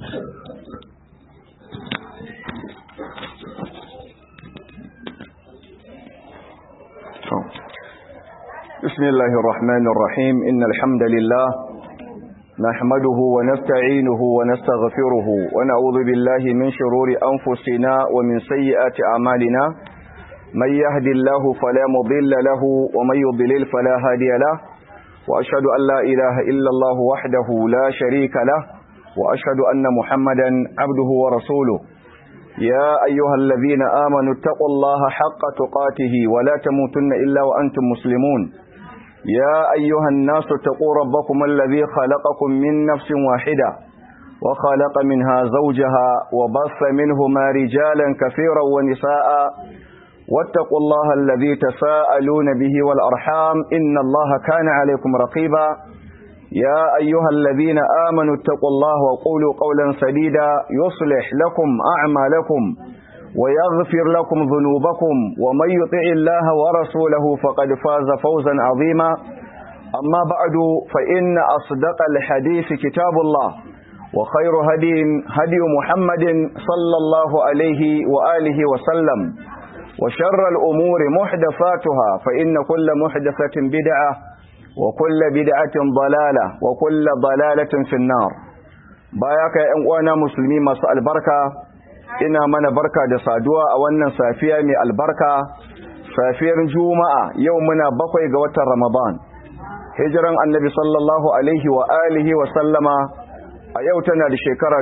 بسم الله الرحمن الرحيم إن الحمد لله نحمده ونستعينه ونستغفره ونعوذ بالله من شرور أنفسنا ومن سيئات أعمالنا من يهد الله فلا مضل له ومن يضلل فلا هادي له وأشهد أن لا إله إلا الله وحده لا شريك له وأشهد أن محمدا عبده ورسوله يا أيها الذين آمنوا اتقوا الله حق تقاته ولا تموتن إلا وأنتم مسلمون يا أيها الناس اتقوا ربكم الذي خلقكم من نفس واحدة وخلق منها زوجها وبث منهما رجالا كثيرا ونساء واتقوا الله الذي تساءلون به والأرحام إن الله كان عليكم رقيبا يا أيها الذين آمنوا اتقوا الله وقولوا قولا سديدا يصلح لكم أعمالكم ويغفر لكم ذنوبكم ومن يطع الله ورسوله فقد فاز فوزا عظيما أما بعد فإن أصدق الحديث كتاب الله وخير هدي هدي محمد صلى الله عليه وآله وسلم وشر الأمور محدثاتها فإن كل محدثة بدعة وكل بدعة ضلالة وكل ضلالة في النار باياك يا أنوانا مسلمين مساء البركة ina mana barka da saduwa a wannan safiya mai albarka safiyar juma'a yau muna bakwai ga watan ramadan hijiran annabi sallallahu alaihi wa alihi wa sallama a yau tana da shekara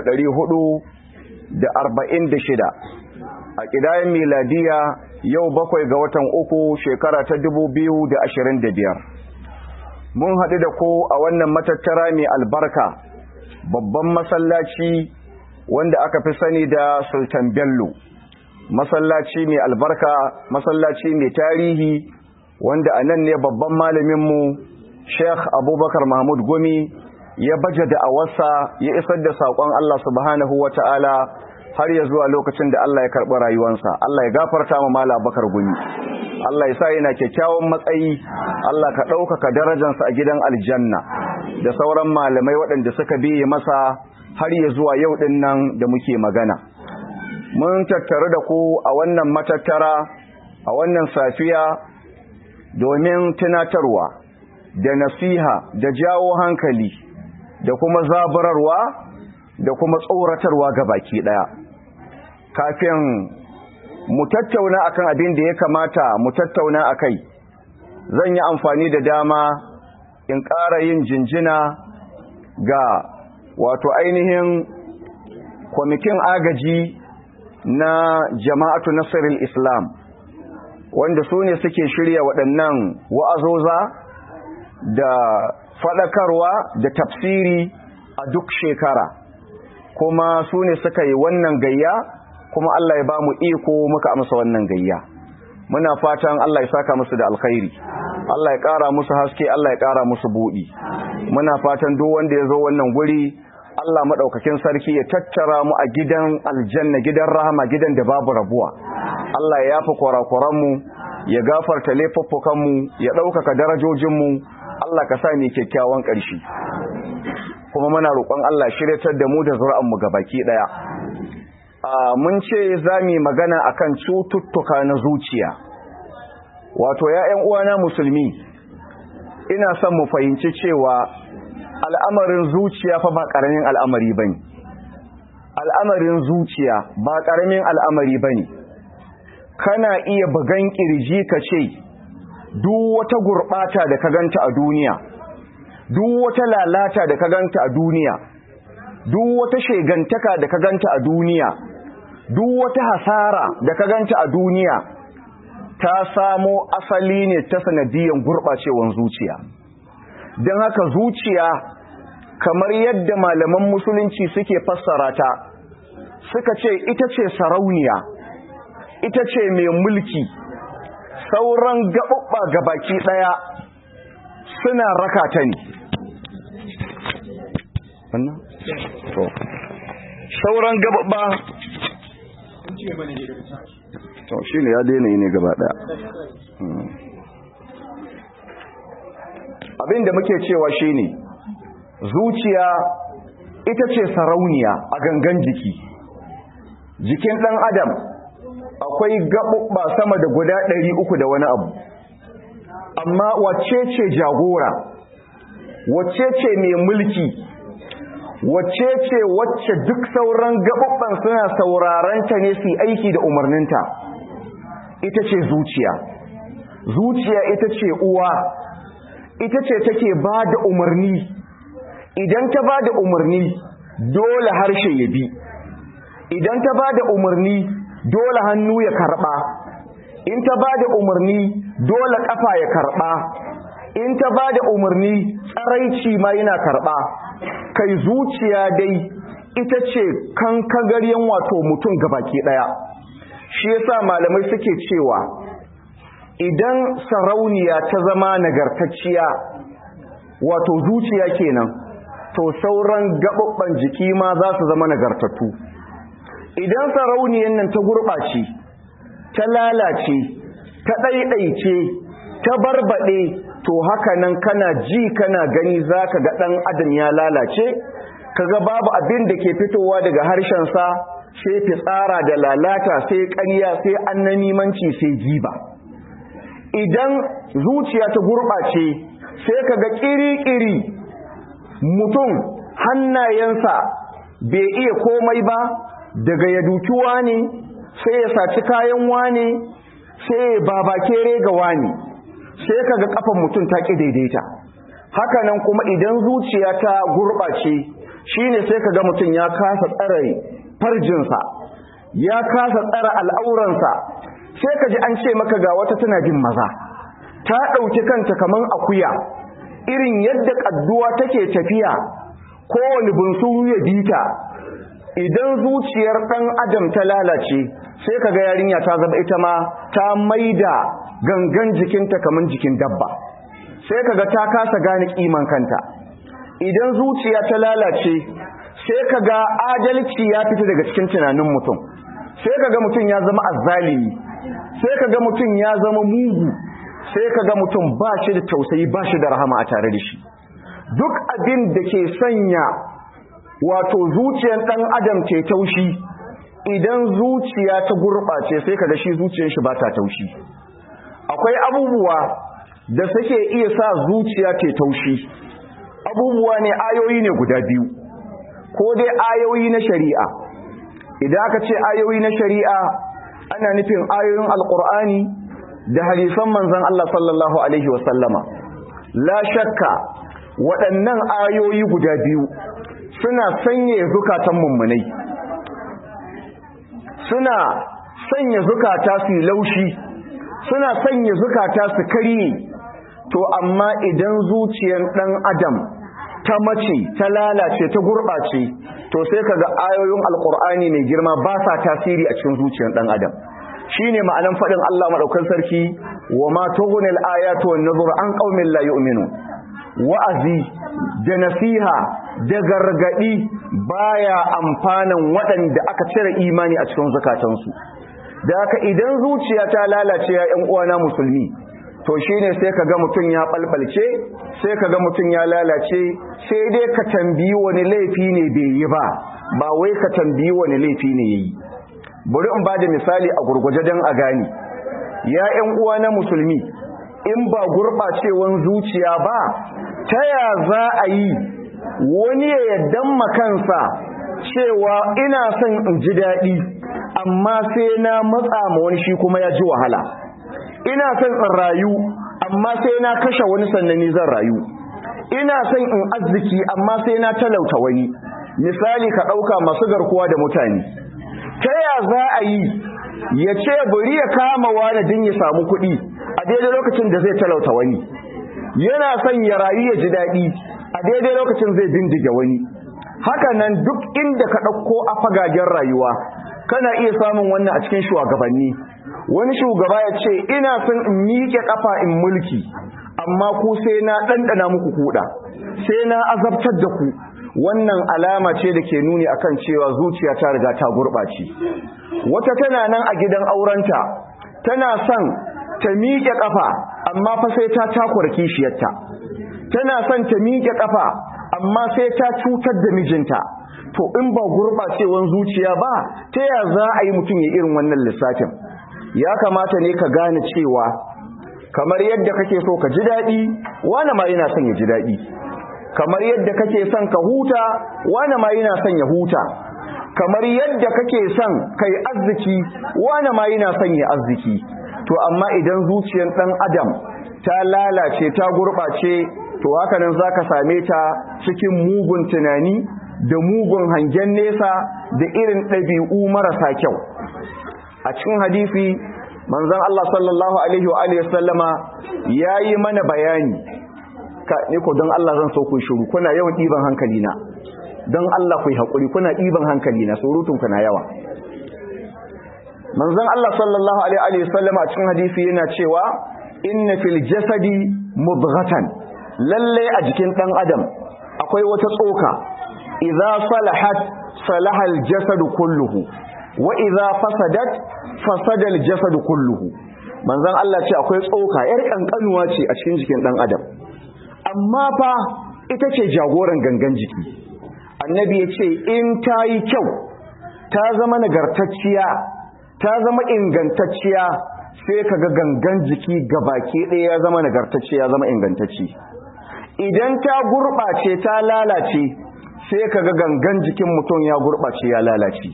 shida. a ƙidayen miladiya yau bakwai ga watan uku shekara ta biyar. mun haɗu da ko a wannan matattara mai albarka babban masallaci wanda aka fi sani da sultan bello masallaci mai albarka masallaci mai tarihi wanda a nan ne babban malaminmu sheikh abubakar mahmud gumi ya baje da awarsa ya isar da saƙon allah subhanahu wa ta'ala har ya zuwa lokacin da allah ya karɓi rayuwansa allah ya gafarta ma mala bakar gumi allah ya sa yana kyakkyawan matsayi allah ka ɗaukaka darajansa a gidan aljanna da sauran malamai waɗanda suka biye masa har ya zuwa yau ɗin nan da muke magana. Mun tattaru da ku a wannan matattara, a wannan safiya domin tunatarwa da nasiha da jawo hankali da kuma zaburarwa da kuma tsoratarwa ga baki ɗaya. Kafin mu tattauna akan abin da ya kamata mu tattauna a kai, zan yi amfani da dama in ƙara yin jinjina ga wato ainihin kwamitin agaji na jama'atu nasarar islam wanda su ne suke shirya waɗannan wa'azoza da faɗakarwa da tafsiri a duk shekara kuma su ne suka yi wannan gayya kuma Allah ya ba mu iko muka amsa wannan gayya muna fatan Allah ya saka musu da alkhairi Allah ya ƙara musu haske Allah ya ƙara musu buɗi muna fatan duk wanda ya zo wannan guri Allah maɗaukakin sarki ya tattara mu a gidan aljanna gidan rahama gidan da babu rabuwa Allah ya yafi kwarakwaranmu ya gafarta laifuffukanmu ya ɗaukaka darajojinmu Allah ka sa ni kyakkyawan ƙarshe kuma muna roƙon Allah shiryatar da mu da zuri'anmu baki ɗaya mun ce za mu yi magana akan cututtuka na zuciya wato ya uwana musulmi ina son mu fahimci cewa al'amarin zuciya fa ba ƙaramin al'amari ba ne al'amarin zuciya ba ƙaramin al'amari ba ne kana iya bugan ƙirji ka ce duk wata gurɓata da ka ganta a duniya duk wata lalata da ka ganta a duniya duk wata shegantaka da ka ganta a duniya duk wata hasara da ka ganta a duniya ta samo asali ne ta sanadiyan gurɓacewan zuciya don haka zuciya kamar yadda malaman musulunci suke fassara ta suka ce ita ce sarauniya ita ce mai mulki sauran gaɓuɓɓa baki ɗaya suna raka ta ne sauran gaɓuɓɓa to shi ne ya daina yi ne gaba ɗaya abinda muke cewa shi ne zuciya ita ce sarauniya a gangan jiki jikin ɗan adam akwai gaɓuɓɓa sama da guda ɗari uku da wani abu amma wacce ce jagora wacce ce mai mulki wacce ce wacce duk sauran gaɓuɓɓan suna sauraron ta ne su aiki da umarninta ita ce zuciya zuciya ita ce uwa ita ce take ba da umarni idan ta ba da umarni dole harshe ya bi idan ta ba da umarni dole hannu ya karɓa in ta ba da umarni dole ƙafa ya karɓa in ta ba da umarni tsaraici ma yana karɓa kai zuciya dai ita ce kankagaryen wato mutum gabaki ɗaya shi yasa malamai suke cewa idan sarauniya ta zama nagartacciya wato zuciya kenan to sauran gaɓaɓɓen jiki ma za su zama nagartattu idan sarauniyan nan ta gurɓace ta lalace ta ɗaiɗaice ta barbaɗe to haka nan kana ji kana gani za ka ga ɗan adam ya lalace kaga babu abin da ke fitowa daga harshensa sai fitsara da lalata sai ƙarya sai annanimanci sai giba idan zuciya ta gurɓace sai kaga ƙiri-ƙiri mutum hannayensa bai iya komai ba daga ya duki wane sai ya saci kayan wane sai ya babakere ga wane sai kaga kafan mutum ta ƙi daidaita hakanan kuma idan zuciya ta gurɓace shine sai kaga mutum ya kasa tsare farjinsa ya kasa tsare al'auransa sai ka ji an ce maka ga wata tana bin maza ta ɗauki kanta kaman akuya irin yadda ƙadduwa take tafiya kowane bunsuru ya bita idan zuciyar ɗan adam ta lalace sai ka ga yarinya ta zama ita ma ta maida gangan jikinta kaman jikin dabba sai ka ga ta kasa gane ƙiman kanta idan zuciya ta lalace sai ka ga adalci ya fita daga cikin tunanin mutum sai ka ga mutum ya zama azzalimi sai ka ga mutum ya zama mugu sai ka ga mutum ba shi da tausayi ba shi da rahama a tare da shi duk abin da ke sanya wato zuciyar ɗan adam ce taushi idan zuciya ta gurɓace sai ka ga shi zuciyar shi ba ta taushi akwai abubuwa da suke iya sa zuciya ce taushi abubuwa ne ayoyi ne guda biyu ko dai ayoyi na shari'a idan aka ce ayoyi na shari'a ana nufin ayoyin alkur'ani da hadisan manzon Allah sallallahu alaihi wasallama la shakka waɗannan ayoyi guda biyu suna sanya zukatan mummunai suna sanya zukata su laushi suna sanya zukata su karye to amma idan zuciyar ɗan adam ta mace ta lalace ta gurɓace to sai kaga ayoyin alkur'ani mai girma ba sa tasiri a cikin zuciyar ɗan adam shine ma'anan faɗin Allah madaukakin sarki wa ma tughni al-ayatu wan nuzur an qaumin la yu'minun wa'azi da nasiha da gargadi baya amfanan waɗanda aka cire imani a cikin zakatansu da haka idan zuciya ta lalace ya ƴan uwana musulmi to shine sai kaga mutun ya balbalce sai kaga mutun ya lalace sai dai ka tambayi wani laifi ne bai yi ba ba wai ka tambayi wani laifi ne yayi bari in bada misali a gurguje dan a gani ya ƴan uwa na musulmi in ba gurbacewan zuciya ba ta ya za a yi wani ya yaddan makansa cewa ina son in ji daɗi amma sai na matsa ma wani shi kuma ya ji wahala ina son in rayu amma sai na kashe wani sannan ni zan rayu ina son in arziki amma sai na talauta wani misali ka ɗauka masu garkuwa da mutane ta ya za a yi ya ce bari ya kama wani din ya samu kuɗi a daidai lokacin da zai talauta wani yana son ya rayu ya ji daɗi a daidai lokacin zai bindige wani haka nan duk inda ka ɗauko a fagagen rayuwa kana iya samun wannan a cikin shugabanni wani shugaba ya ce ina son in miƙe ƙafa in mulki amma ku sai na ɗanɗana muku kuɗa sai na azabtar da ku wannan alama ce da ke nuni akan cewa zuciya ta riga ta gurɓace wata tana nan a gidan aurenta tana son ta miƙe ƙafa amma fa sai ta takura kishiyarta tana son ta miƙe ƙafa amma sai ta cutar da mijinta to in ba gurɓacewan zuciya ba ta ya za a yi mutum ya irin wannan lissafin ya kamata ne ka gane cewa kamar yadda kake so ka ji daɗi wani ma yana son ya ji daɗi kamar yadda kake son ka huta wani ma yana son ya huta kamar yadda kake son kai arziki wani ma yana son ya arziki to amma idan zuciyar ɗan adam ta lalace ta gurɓace to hakanan za ka same ta cikin mugun tunani da mugun hangen nesa da irin ɗabi'u marasa kyau a cikin hadisi manzon Allah sallallahu alaihi wa alihi sallama yayi mana bayani ka ne ko don Allah zan so ku shiru kuna yawan ɗiban hankali na don Allah ku yi haƙuri kuna ɗiban hankali na surutun kuna yawa manzon Allah sallallahu alaihi wa sallama a cikin hadisi yana cewa inna fil jasadi mudghatan lalle a jikin dan adam akwai wata tsoka idza salahat salaha al jasad kulluhu wa idza fasadat fasada al jasad kulluhu manzon Allah ce akwai tsoka yar kankanuwa ce a cikin jikin dan adam amma fa ita ce jagoran gangan jiki annabi ya ce in ta yi kyau ta zama nagartacciya ta zama ingantacciya sai ka ga gangan jiki baki ɗaya ya zama nagartacce ya zama ingantacce idan ta gurɓace ta lalace sai ka ga gangan jikin mutum ya gurɓace ya lalace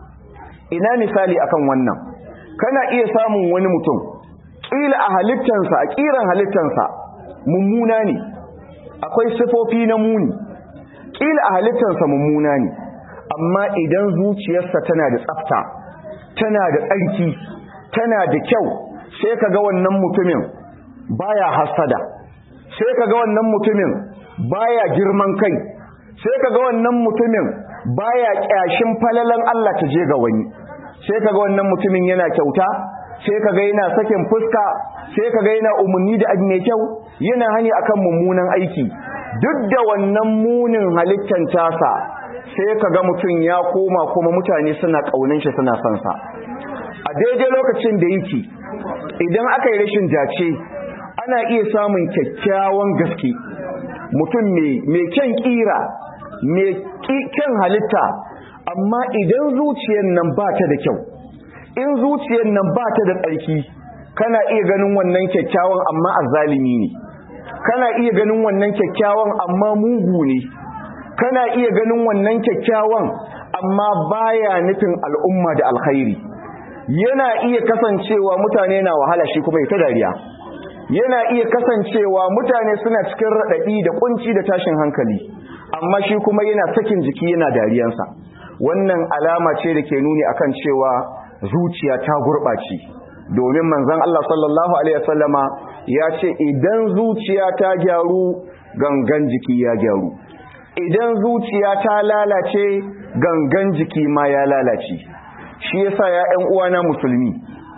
ina misali akan wannan kana iya samun wani mutum ƙila a halittansa a ƙiran halittansa mummuna ne akwai sifofi na muni ƙila a halittansa mummuna ne amma idan zuciyarsa tana da tsafta tana da tsarki tana da kyau sai ka ga wannan mutumin baya hasada sai ka ga wannan mutumin baya girman kai sai ka ga wannan mutumin baya kyashin falalan Allah ta je ga wani sai ka ga wannan mutumin yana kyauta sai ka ga yana sakin fuska sai ka ga yana umarni da abu mai kyau yana hani akan mummunan aiki duk da wannan munin halittan tasa sai ka ga mutum ya koma kuma mutane suna ƙaunin shi suna son sa a daidai lokacin da yake idan aka yi rashin dace ana iya samun kyakkyawan gaske mutum mai kyan kira mai kyan halitta amma idan zuciyar nan ba ta da kyau in zuciyar nan ba ta da tsarki kana iya ganin wannan kyakkyawan amma azzalimi ne kana iya ganin wannan kyakkyawan amma mugu ne kana iya ganin wannan kyakkyawan amma baya nufin al'umma da alkhairi yana iya kasancewa mutane na wahala shi kuma ita dariya yana iya kasancewa mutane suna cikin raɗaɗi da kunci da tashin hankali amma shi kuma yana sakin jiki yana dariyansa wannan alama ce da ke nuni akan cewa zuciya ta gurɓace domin manzon Allah sallallahu alaihi wasallama ya ce idan zuciya ta gyaru gangan jiki ya gyaru idan zuciya ta lalace gangan jiki ma ya lalace shi yasa ya ƴan uwana musulmi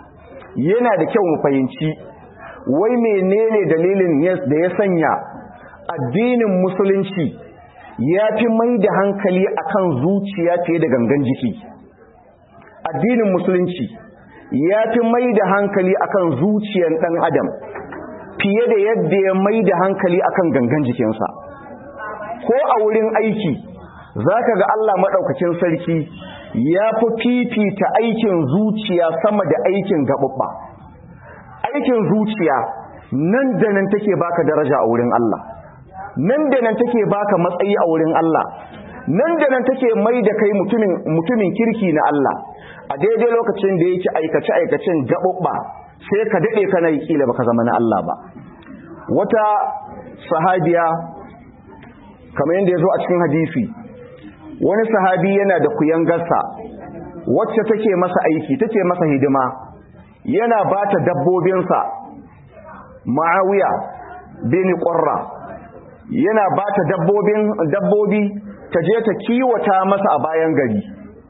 yana da kyau mu fahimci wai menene dalilin da ya sanya addinin musulunci ya fi mai da hankali akan zuciya fiye da gangan jiki addinin musulunci ya fi mai da hankali akan zuciyar ɗan adam fiye da yadda ya mai da hankali akan gangan jikinsa ko a wurin aiki za ka ga Allah maɗaukacin sarki ya fi fifita aikin zuciya sama da aikin gaɓuɓɓa aikin zuciya nan da nan take baka daraja a wurin Allah nan da nan take baka matsayi a wurin Allah nan da nan take mai da kai mutumin mutumin kirki na Allah a daidai lokacin da yake aikace aikacen gaɓuɓɓa sai ka daɗe kana yi kila baka zama na Allah ba wata sahabiya kamar yadda ya zo a cikin hadisi wani sahabi yana da kuyangarsa wacce take masa aiki take masa hidima yana ba ta dabbobinsa ma'awiya bin ƙwarra yana ba ta dabbobi ta je ta kiwata masa a bayan gari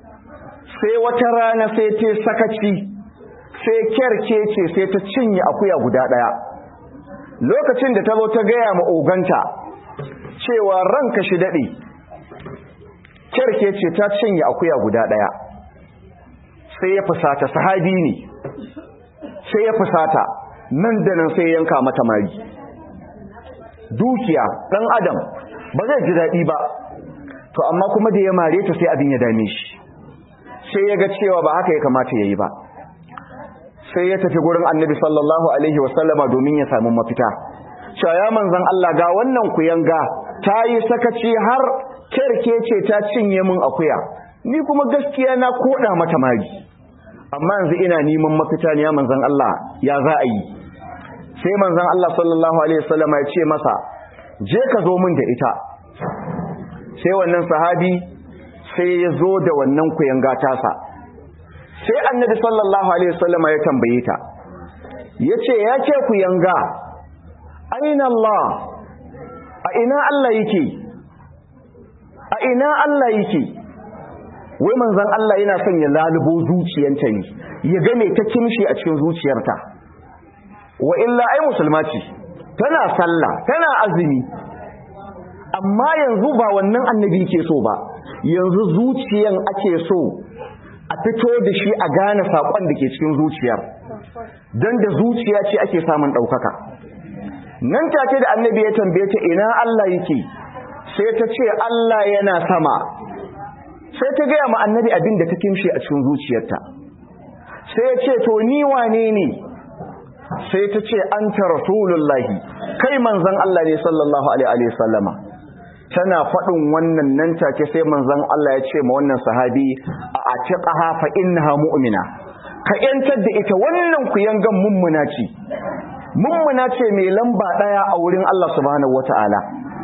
sai wata rana sai ta sakaci sai kyarkece sai ta cinye akuya guda ɗaya lokacin da ta zo ta gaya ma oganta cewa ranka shi daɗe kyarkece ta cinye akuya guda ɗaya sai ya fusata sahabi ne sai ya fusata nan da nan sai yanka mata mari dukiya ɗan adam ba zai ji daɗi ba to amma kuma da ya mare ta sai abin ya dame shi sai ya ga cewa ba haka ya kamata ya yi ba sai ya tafi gurin annabi sallallahu alaihi wasallama domin ya samu mafita cewa ya manzan Allah ga wannan kuyanga ta yi sakaci har kerkece ta cinye min akuya ni kuma gaskiya na koda mata mari amma yanzu ina neman mafita ne ya manzan Allah ya za a yi sai manzan Allah sallallahu alaihi wasallama ya ce masa je ka zo min da ita sai wannan sahabi sai ya zo da wannan kuyanga tasa sai annabi sallallahu alaihi wasallama ya tambaye ta yace ya ce kuyanga aina Allah a ina Allah yake a ina Allah yake wai manzon Allah yana son ya lalubo zuciyanta ne ya ga me ta kimshi a cikin zuciyarta wa illa ai musulma ce tana sallah tana azumi amma yanzu ba wannan annabi ke so ba yanzu zuciyan ake so a fito da shi a gane saƙon da ke cikin zuciyar don da zuciya ce ake samun ɗaukaka nan take da annabi ya tambaye ta ina Allah yake sai ta ce Allah yana sama sai ta gaya ma annabi abin da ta kimshe a cikin zuciyarta sai ya ce to ni wane ne sai ta ce anta rasulullahi kai manzon Allah ne sallallahu alaihi wa sallama tana faɗin wannan nan take sai manzon Allah ya ce ma wannan sahabi a atiqaha fa innaha mu'mina ka yantar da ita wannan ku yangan mummuna ce mummuna ce mai lamba daya a wurin Allah subhanahu wataala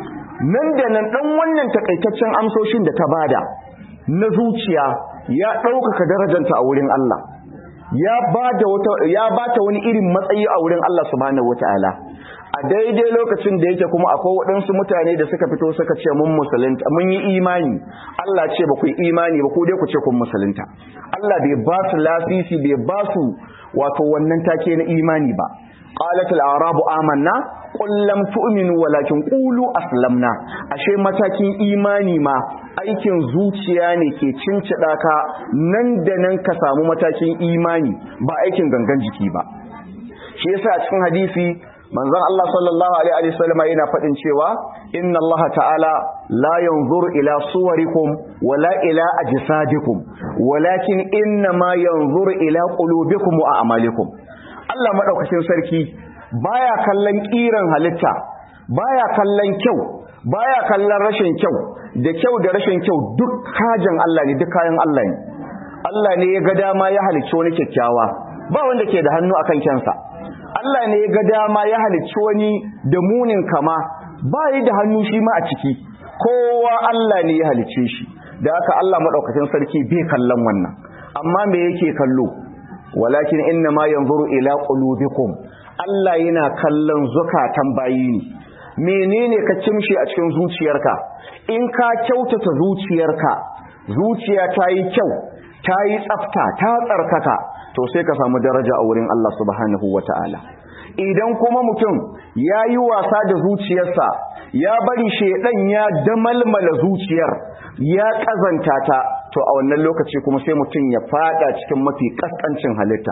nan da nan dan wannan takaitaccen amsoshin da ta bada na zuciya ya ɗaukaka darajanta a wurin Allah ya bada wata ya bata wani irin matsayi a wurin Allah subhanahu wataala a daidai lokacin da yake kuma akwai waɗansu mutane da suka fito suka ce mun musulunta mun yi imani Allah ce ba ku yi imani ba ku dai ku ce kun musulunta Allah bai ba su lasisi bai ba su wato wannan take na imani ba qalat al-arabu amanna qul lam tu'minu walakin qulu aslamna ashe matakin imani ma aikin zuciya ne ke cincida ka nan da nan ka samu matakin imani ba aikin gangan jiki ba shi yasa a cikin hadisi manzon Allah sallallahu alaihi wasallam yana faɗin cewa inna Allah ta'ala la yanzuru ila suwarikum wala ila ajsadikum walakin inna ma yanzuru ila qulubikum wa a'malikum Allah madaukakin sarki baya kallon kiran halitta baya kallon kyau baya kallon rashin kyau da kyau da rashin kyau duk kajan Allah ne duk kayan Allah ne Allah ne ya ga dama ya halicci wani kyakkyawa ba wanda ke da hannu akan kyansa Allah ne ya ga dama ya halicci wani da munin kama ba yi da hannu shi ma a ciki kowa Allah ne ya halicce shi da haka Allah madaukakin sarki bai kallon wannan amma me yake kallo walakin inna ma yanzuru ila qulubikum Allah yana kallon zukatan bayi ne menene ka kimshi a cikin zuciyarka in ka kyautata zuciyarka zuciya ta yi kyau ta yi tsafta ta tsarkaka to sai ka samu daraja a wurin Allah subhanahu wata'ala idan kuma mutum ya yi wasa da zuciyarsa ya bari shaidan ya damalmala zuciyar ya kazanta ta to a wannan lokaci kuma sai mutum ya fada cikin mafi kaskancin halitta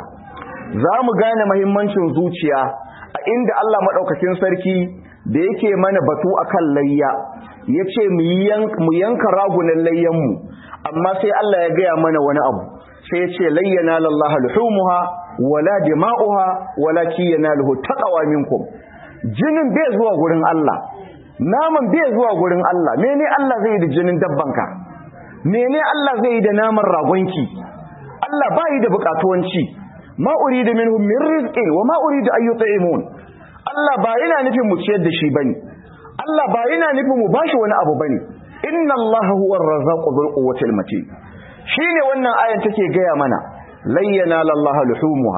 za mu gane mahimmancin zuciya a inda Allah maɗaukakin sarki da yake mana batu akan layya ya ce mu yanka ragunan layyanmu amma sai Allah ya gaya mana wani abu sai ya ce layyana lallaha luhumuha wala dima'uha walakin yanaluhu taqwa minkum jinin bai zuwa gurin Allah naman bai zuwa gurin Allah mene Allah zai yi da jinin dabbanka mene Allah zai yi da naman ragonki Allah bai da bukatuwanci ma uridu minhum min rizqin wa ma uridu an yut'imun Allah ba yana nufin mu ciyar da shi bane Allah ba yana nufin mu bashi wani abu bane inna Allah huwa ar-razzaqu dhul quwwati matin shine wannan ayan take gaya mana layyana lallaha luhumuha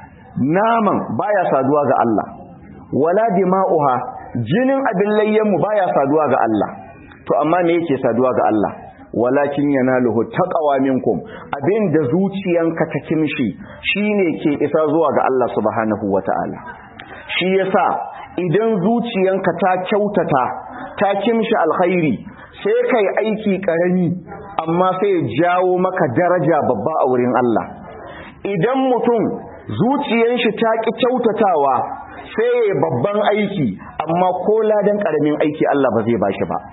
naman baya saduwa ga Allah wala dima'uha jinin abin layyan mu baya saduwa ga Allah to amma me yake saduwa ga Allah walakin yanaluhu taqwa minkum abinda zuciyanka ta kimshi shine ke isa zuwa ga Allah subhanahu wataala shi yasa idan zuciyanka ta kyautata ta kimshi alkhairi sai kai aiki karami amma sai ya jawo maka daraja babba a wurin Allah idan mutum zuciyar shi ta ki kyautatawa sai ya babban aiki amma ko ladan karamin aiki Allah ba zai bashi ba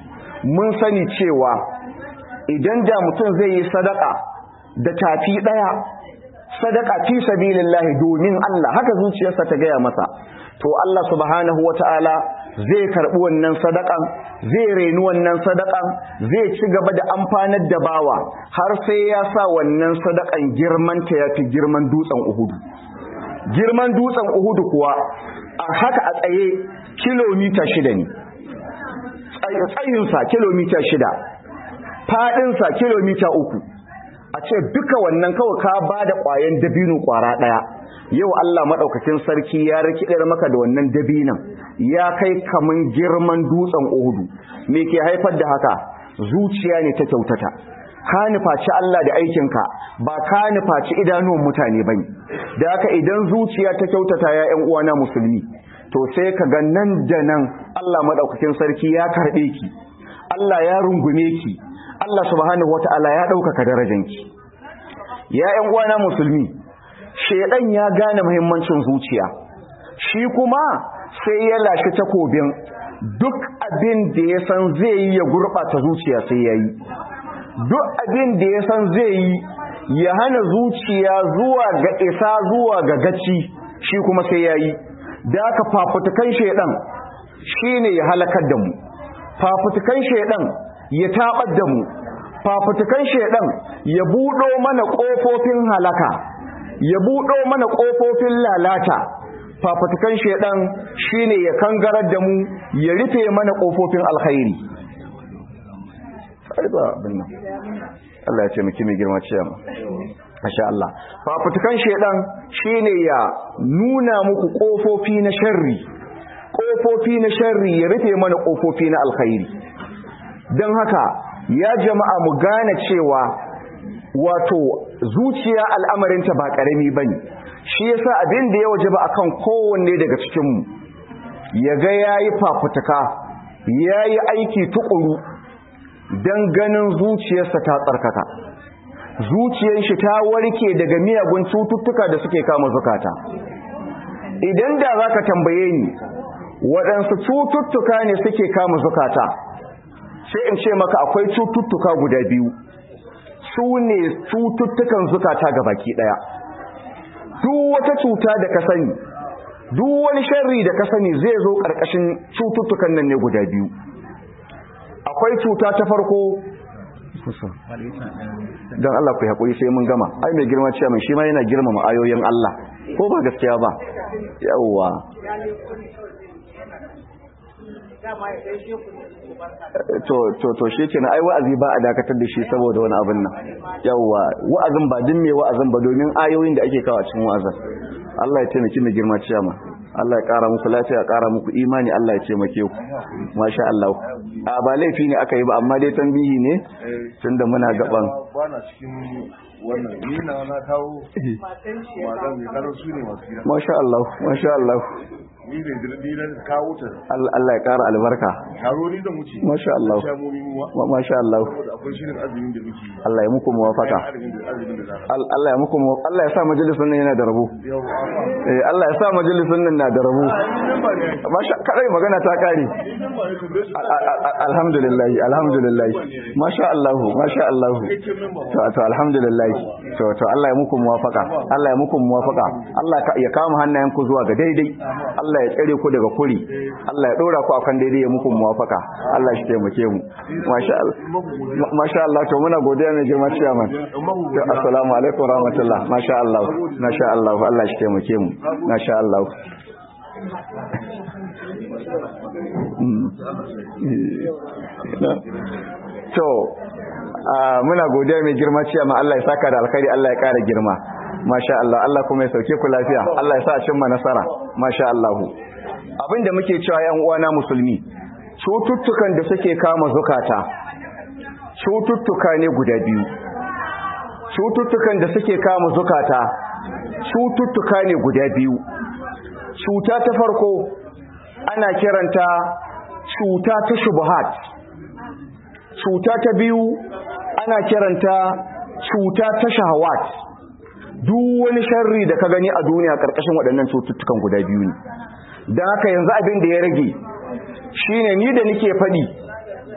mun sani cewa idan da mutum zai yi sadaka da tafi daya sadaka fi sabilillahi domin Allah haka zuciyarsa ta gaya masa to Allah subhanahu wata'ala zai karbi wannan sadakan zai reni wannan sadakan zai ci gaba da amfanar da bawa har sai ya sa wannan sadakan girman ta yafi girman dutsen Uhudu girman dutsen Uhudu kuwa a haka a tsaye kilomita shida ne tsayinsa kilomita shida faɗinsa kilomita uku a ce duka wannan kawai ka ba da ƙwayen dabino ƙwara ɗaya yau Allah maɗaukakin sarki ya rikidar maka da wannan dabinan ya kai kaman girman dutsen Uhudu me ke haifar da haka zuciya ne ta kyautata ka nufaci Allah da aikinka ba ka nufaci idanuwan mutane bane da haka idan zuciya ta kyautata ya ƴan uwana musulmi to sai ka ga nan da nan Allah maɗaukakin sarki ya karɓe ki Allah ya rungume ki Allah subhanahu wata'ala ya ɗaukaka darajanki ya ƴan uwana musulmi shedan ya gane muhimmancin zuciya shi kuma sai ya lashi takobin duk abin da ya san zai yi ya gurɓata zuciya sai ya yi duk abin da ya san zai yi ya hana zuciya zuwa ga isa zuwa ga gaci shi kuma sai ya yi da aka fafutukan shedan shine ya halakar da mu fafutukan shedan ya tabar da mu fafutukan shedan ya buɗo mana ƙofofin halaka ya buɗo mana ƙofofin lalata fafutukan shedan shine ya kangarar da mu ya rufe mana ƙofofin alkhairi Allah ya ce miki mai girma ce mu Masha Allah fafutukan shedan shine ya nuna muku ƙofofi na sharri ƙofofi na sharri ya rufe mana ƙofofi na alkhairi don haka ya jama'a mu gane cewa wato zuciya al'amarinta ba ƙarami ba ne shi yasa abin da ya waje ba akan kowanne daga cikinmu ya ga ya yi fafutuka ya yi aiki tukuru don ganin zuciyarsa ta tsarkaka zuciyar shi ta warke daga miyagun cututtuka da suke kama zukata idan da za ka tambaye ni waɗansu cututtuka ne suke kama zukata sai in ce maka akwai cututtuka guda biyu su ne cututtukan zukata ga baki daya duk wata cuta da ka sani duk wani sharri da ka sani zai zo karkashin cututtukan nan ne guda biyu akwai cuta ta farko don Allah ku haƙuri sai mun gama ai mai girma cewa shi ma yana girmama ayoyin Allah ko ba gaskiya ba yawwa to to to shi kenan ai wa'azi ba a dakatar da shi saboda wani abin nan yawa wa'azin ba din me wa'azin ba domin ayoyin da ake kawo a cikin wa'azin Allah ya taimaki mai girma ciyama Allah ya kara muku lafiya ya kara muku imani Allah ya taimake ku masha Allah a ba laifi ne aka yi ba amma dai tambihi ne tunda muna gaban bana cikin wannan ni na na kawo matan mai karar su ne masu gida masha Allah masha Allah ni da dirdi na kawo ta Allah ya kara albarka taro ni da muci masha Allah shamomi muwa masha Allah saboda akwai shirin azumin da muke yi Allah ya muku muwafaka azumin da azumin da zaka Al- Allah ya muku mu- Allah ya sa majalisun nan yana da rabo yau eh Allah ya sa majalisun nan na da rabo masha kadai magana ta kare Al- al- al- alhamdulillah alhamdulillah masha Allah masha Allah to to alhamdulillah to to Allah ya muku muwafaka Allah ya muku muwafaka Allah ka- ya kama hannayen ku zuwa ga daidai Allah ya tsare ku daga kuri Allah ya dora ku akan daidai ya muku muwafaka Allah shi taimake mu masha Allah Ma- masha Allah to muna godiya mai girma ciyaman To, assalamu alaikum rahmatullah masha Allah masha Allah Allah shi taimake mu masha Allah Mm. to ah, muna godiya mai girma ciyaman Allah ya saka da alkhairi Allah ya kara girma masha Allah Allah kuma ya sauke ku lafiya Allah ya sa a cimma nasara masha Allah abinda muke cewa yan uwana musulmi cututtukan da suke kama zukata cututtuka ne guda biyu cututtukan da suke kama zukata cututtuka ne guda biyu cuta ta farko ana kiranta cuta ta shubuhat cuta ta biyu ana kiranta cuta ta shahawat duk wani sharri da ka gani a duniya karkashin waɗannan cututtukan guda biyu ne don haka yanzu abin da ya rage shine ni da nike faɗi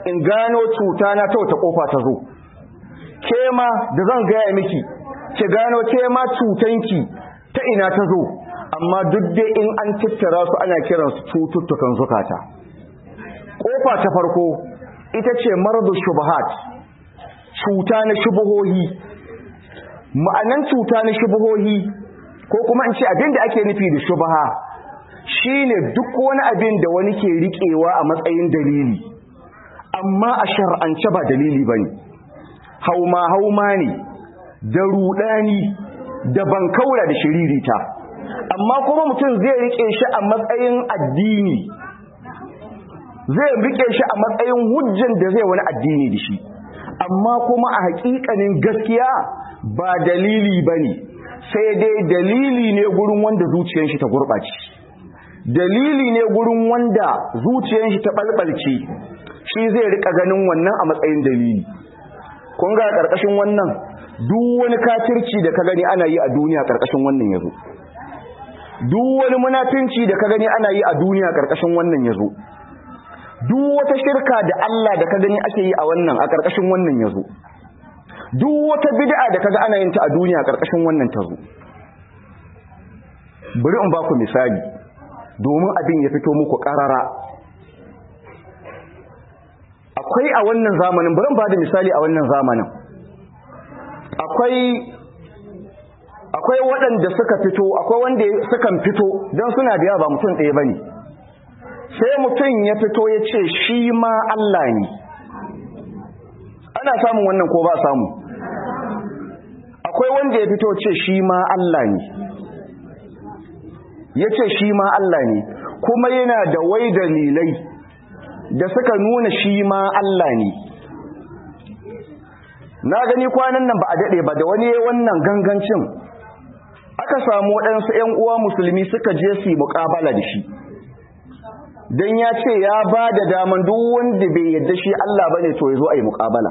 in gano cuta na ta wata kofa ta zo ke ma da zan gaya miki ki gano ke ma cutanki ta ina ta zo amma duk dai in an tattara su ana kiransu cututtukan zukata kofa ta farko ita ce maradu shubahat cuta na shubuhohi ma'anan cuta na shubuhohi ko kuma in ce abin da ake nufi da shubaha shine duk wani abin da wani ke riƙewa a matsayin dalili amma a shar'ance ba dalili bane hauma hauma ne da rudani da bankaura da shiririta amma kuma mutum zai rike shi a matsayin addini zai rike shi a matsayin hujjan da zai wani addini da shi amma kuma a hakikanin gaskiya ba dalili bane sai dai dalili ne gurin wanda zuciyar shi ta gurɓace dalili ne gurin wanda zuciyar shi ta balbalce shi zai rika ganin wannan a matsayin dalili kun ga karkashin wannan duk wani kafirci da ka gani ana yi a duniya karkashin wannan yazo duk wani munafinci da ka gani ana yi a duniya karkashin wannan yazo duk wata shirka da Allah da ka gani ake yi a wannan a karkashin wannan yazo duk wata bid'a da kaga ana yin ta a duniya karkashin wannan tazo bari in ba ku misali domin abin ya fito muku karara akwai a wannan zamanin bari ba da misali a wannan zamanin akwai akwai waɗanda suka fito akwai wanda sukan fito don suna da yawa ba mutum ɗaya bane sai mutum ya fito ya ce shi ma Allah ne ana samun wannan ko ba samu akwai wanda ya fito ce shi ma Allah ne ya ce shi ma Allah ne kuma yana da wai dalilai da suka nuna shi ma Allah ne na gani kwanan nan ba a daɗe ba da wani wannan gangancin aka samu waɗansu ‘yan uwa musulmi suka je su yi muƙabala da shi don ya ce ya ba da daman duk wanda bai yadda shi Allah ba ne to ya zo a yi muƙabala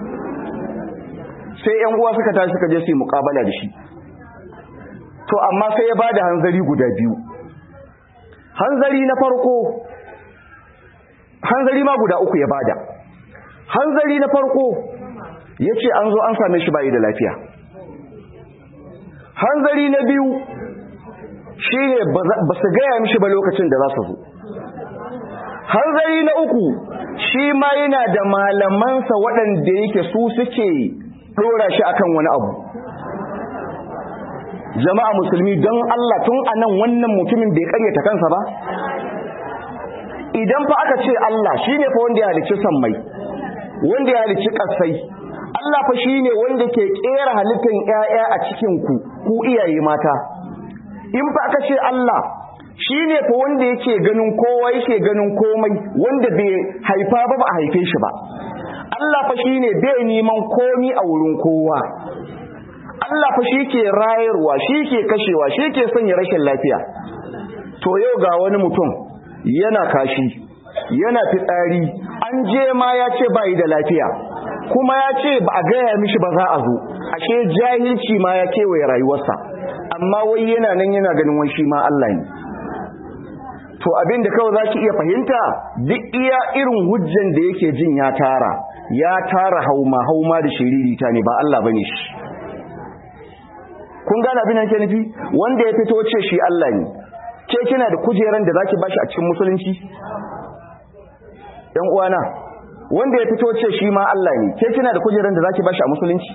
sai ‘yan uwa suka tashi suka je su yi muƙabala da shi to amma sai ya ba da hanzari guda biyu hanzari na farko hanzari ma guda uku ya bada hanzari na farko ya ce an zo an same shi bayi da lafiya hanzari na biyu shi ne ba su gaya mishi ba lokacin da za su zo hanzari na uku shi ma yana da malamansa waɗanda yake su suke ɗora shi akan wani abu jama'a musulmi don Allah tun anan wannan mutumin bai karyata kansa ba idan fa aka ce Allah shine fa wanda ya halicci sammai wanda ya halicci kasai Allah fa shine wanda ke kera halittar ƴaƴa a cikin ku ku iyaye mata in fa aka ce Allah shine fa wanda yake ganin kowa yake ganin komai wanda bai haifa ba ba a haife shi ba Allah fa shine bai neman komi a wurin kowa Allah fa shi ke rayarwa shi ke kashewa shi ke sanya rashin lafiya to yau ga wani mutum yana kashi yana fitsari an je ma ya ce ba yi da lafiya kuma ya ce ba a gaya mishi ba za a zo ashe jahilci ma ya kewaye rayuwarsa amma wai yana nan yana ganin wani shi ma Allah ne to abin da kawai za ki iya fahimta duk iya irin hujjan da yake jin ya tara ya tara hauma hauma da shiririta ne ba Allah bane shi kun gane abin da ke nufi wanda ya fito ce shi Allah ne ke kina da kujeran da zaki bashi a cikin musulunci ɗan uwana wanda ya fito ce shi ma Allah ne ke kina da kujeran da zaki bashi a musulunci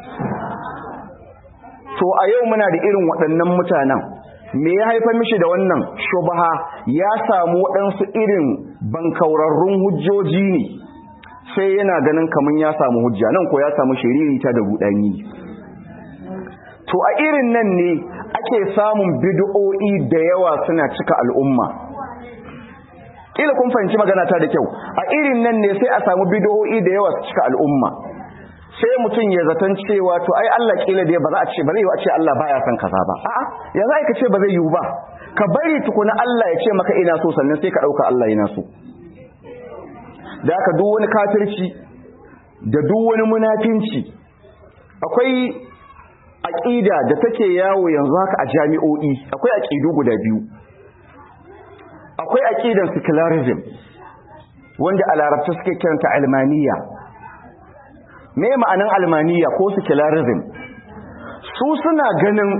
to a yau muna da irin waɗannan mutanen me ya haifar mishi da wannan shubaha ya samu waɗansu irin bankaurarrun hujjoji ne sai yana ganin kamar ya samu hujja nan ko ya samu shiririta da rudani to a irin nan ne ake samun bid'o'i da yawa suna cika al'umma kila kun fahimci magana ta da kyau a irin nan ne sai a samu bid'o'i da yawa su cika al'umma sai mutum ya zaton cewa to ai Allah kila da ba za a ce ba zai yi a ce Allah baya son kaza ba a'a ya za ka ce ba zai yi ba ka bari tukuna Allah ya ce maka ina so sannan sai ka dauka Allah yana so da haka duk wani kafirci da duk wani munafinci akwai aƙida da take yawo yanzu haka a jami'o'i akwai aƙidu guda biyu akwai aƙidan secularism wanda a larabci suke kiranta almaniya me ma'anin almaniya ko secularism su suna ganin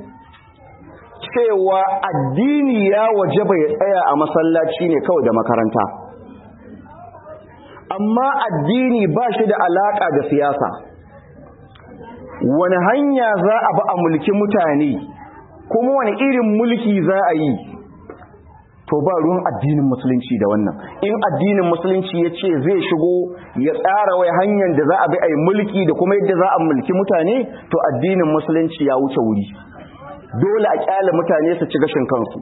cewa addini ya wajaba ya tsaya a masallaci ne kawai da makaranta amma addini ba shi da alaka da siyasa wani hanya za a bi a mulki mutane kuma wani irin mulki za a yi to ba ruwan addinin musulunci da wannan in addinin musulunci ya ce zai shigo ya tsara wai hanyar da za a bi a yi mulki da kuma yadda za a mulki mutane to addinin musulunci ya wuce wuri dole a kyale mutane su ci gashin kansu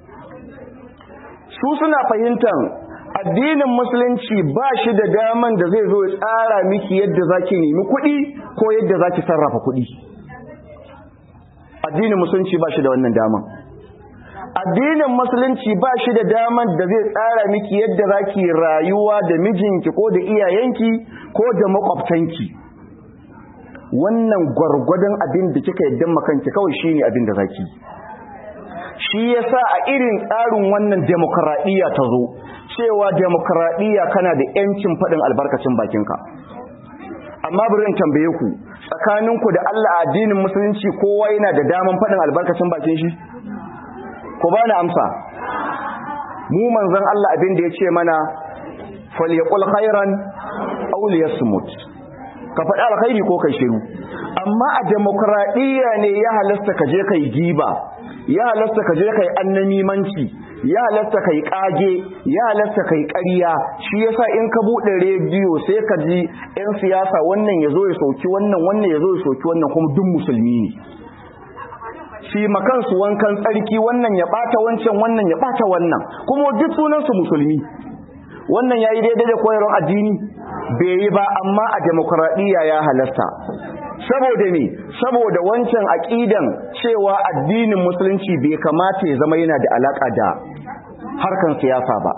su suna fahimtar addinin musulunci ba shi da daman da zai zo ya tsara miki yadda za ki nemi kuɗi ko yadda za ki sarrafa kuɗi addinin musulunci ba shi da wannan daman addinin musulunci ba shi da daman da zai tsara miki yadda za ki rayuwa da mijinki ko da iyayenki ko da makwabtanki wannan gwargwadon abin da kika yadda makanki kawai shine abin da zaki shi yasa a irin tsarin wannan demokradiyya ta zo cewa demokradiyya kana da yancin faɗin albarkacin bakinka amma bari in tambaye ku tsakaninku da Allah addinin musulunci kowa yana da daman faɗin albarkacin bakin shi ku ba ni amsa mu manzon Allah abin da ya ce mana falyaqul khairan aw liyasmut ka faɗi alkhairi ko kai shiru amma a demokradiyya ne ya halasta ka je kai giba ya halasta ka je kai annamimanci ya halasta kai kage ya halasta kai ƙarya shi yasa in ka bude rediyo sai ka ji yan siyasa wannan yazo ya soki wannan wannan yazo ya soki wannan kuma duk musulmi ne shi makan su wankan tsarki wannan ya bata wancan wannan ya bata wannan kuma duk sunan su musulmi wannan yayi daidai da koyarwar addini bai yi ba amma a demokradiyya ya halasta saboda ne saboda wancan aqidan cewa addinin musulunci bai kamata ya zama yana da alaka da harkan siyasa ba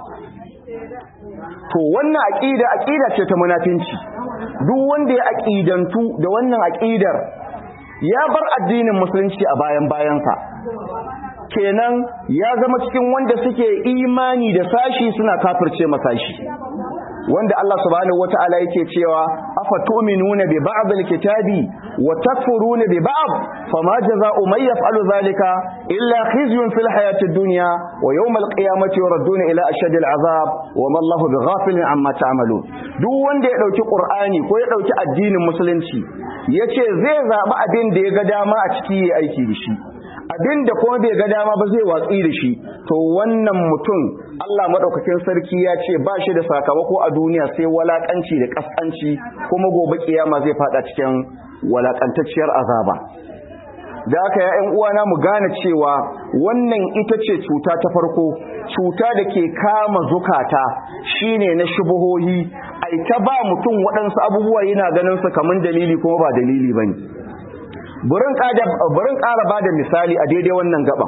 to wannan aqida aqida ce ta munafinci duk wanda ya aqidantu da wannan aqidar ya bar addinin musulunci a bayan bayansa kenan ya zama cikin wanda suke imani da sashi suna kafirce masashi wanda Allah subhanahu wata'ala yake cewa afa tu'minuna bi ba'd al-kitabi wa takfuruna bi ba'd fama jazaa'u man yaf'alu dhalika illa khizyun fil hayati ad-dunya wa yawm al-qiyamati yuradduna ila ashaddi al-'adhab wa ma Allahu bighafilin amma ta'malun duk wanda ya dauki Qur'ani ko ya dauki addinin musulunci yace zai zabi abin da ya ga dama a ciki yayi aiki da shi abin da kuma bai ga dama ba zai watsi da shi to wannan mutum Allah madaukakin sarki ya ce ba shi da sakamako a duniya sai walakanci da kaskanci kuma gobe kiyama zai fada cikin walakantacciyar azaba da haka ya ƴan uwana mu gane cewa wannan ita ce cuta ta farko cuta da ke kama zukata shine na shubuhohi ai ta ba mutum waɗansu abubuwa yana ganin su kaman dalili kuma ba dalili bane burin ƙara ba da misali a daidai wannan gaban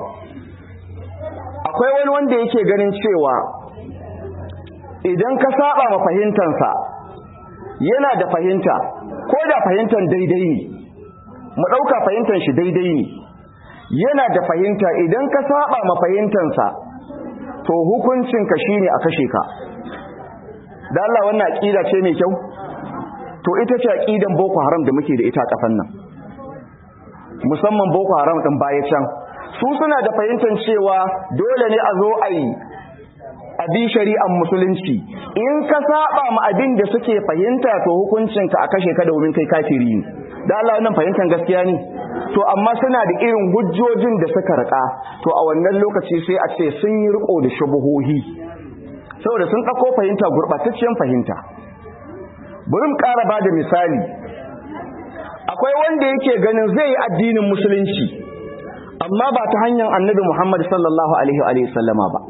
akwai wani wanda yake ganin cewa idan ka saba ma fahimtansa yana da fahimta ko da fahimtar daidai ne mu ɗauka fahimtar shi daidai ne yana da fahimta idan ka saba ma fahimtansa to hukuncinka shine a kashe ka da Allah wannan aƙida ce mai kyau to ita ce aƙidan boko haram da muke da ita a ƙasan nan musamman boko haram ɗin baya can su suna da fahimtar cewa dole ne a zo a yi abi shari'ar musulunci in ka saba ma abin da suke fahimta to hukuncinka a kashe ka domin kai kafiri ne da Allah wannan fahimtar gaskiya ne to amma suna da irin hujjojin da suka rika to a wannan lokaci sai a ce sun yi riko da shubuhohi saboda sun ɗauko fahimta gurɓatacciyar fahimta bari mu ƙara ba da misali akwai wanda yake ganin zai yi addinin musulunci amma ba ta hanyar annabi Muhammad sallallahu alaihi wa sallama ba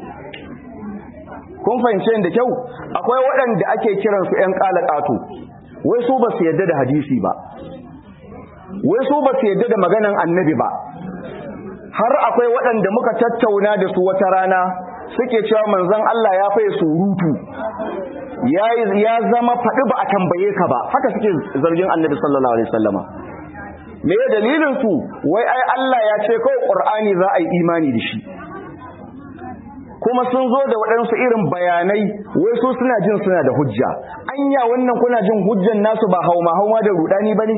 kun fahimce da kyau akwai waɗanda ake kiran su ƴan ƙalaƙato wai su ba su yadda da hadisi ba wai su ba su yadda da maganan annabi ba har akwai waɗanda muka tattauna da su wata rana suke cewa manzon Allah ya faye surutu ya zama faɗi ba a tambaye ka ba haka suke zargin annabi sallallahu alaihi wasallama me ya dalilin su wai ai Allah ya ce kawai qur'ani za a yi imani da shi kuma sun zo da waɗansu irin bayanai wai su suna jin suna da hujja anya wannan kuna jin hujjan nasu ba hauma hauma da rudani bane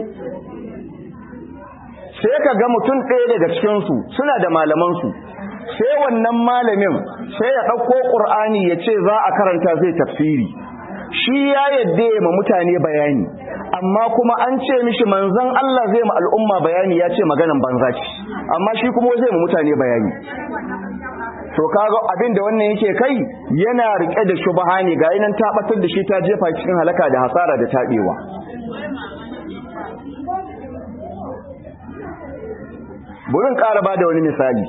sai ka ga mutum ɗaya daga cikinsu suna da malamansu sai wannan malamin sai ya ɗauko ƙur'ani ya ce za a karanta zai tafsiri shi ya yadda ya ma mutane bayani amma kuma an ce mishi manzon Allah zai ma al'umma bayani ya ce maganan banza ce amma shi kuma zai ma mutane bayani to kaga abin da wannan yake kai yana rike da shubha ne ga nan ta batar da shi ta jefa cikin halaka da hasara da tabewa burin ƙara ba da wani misali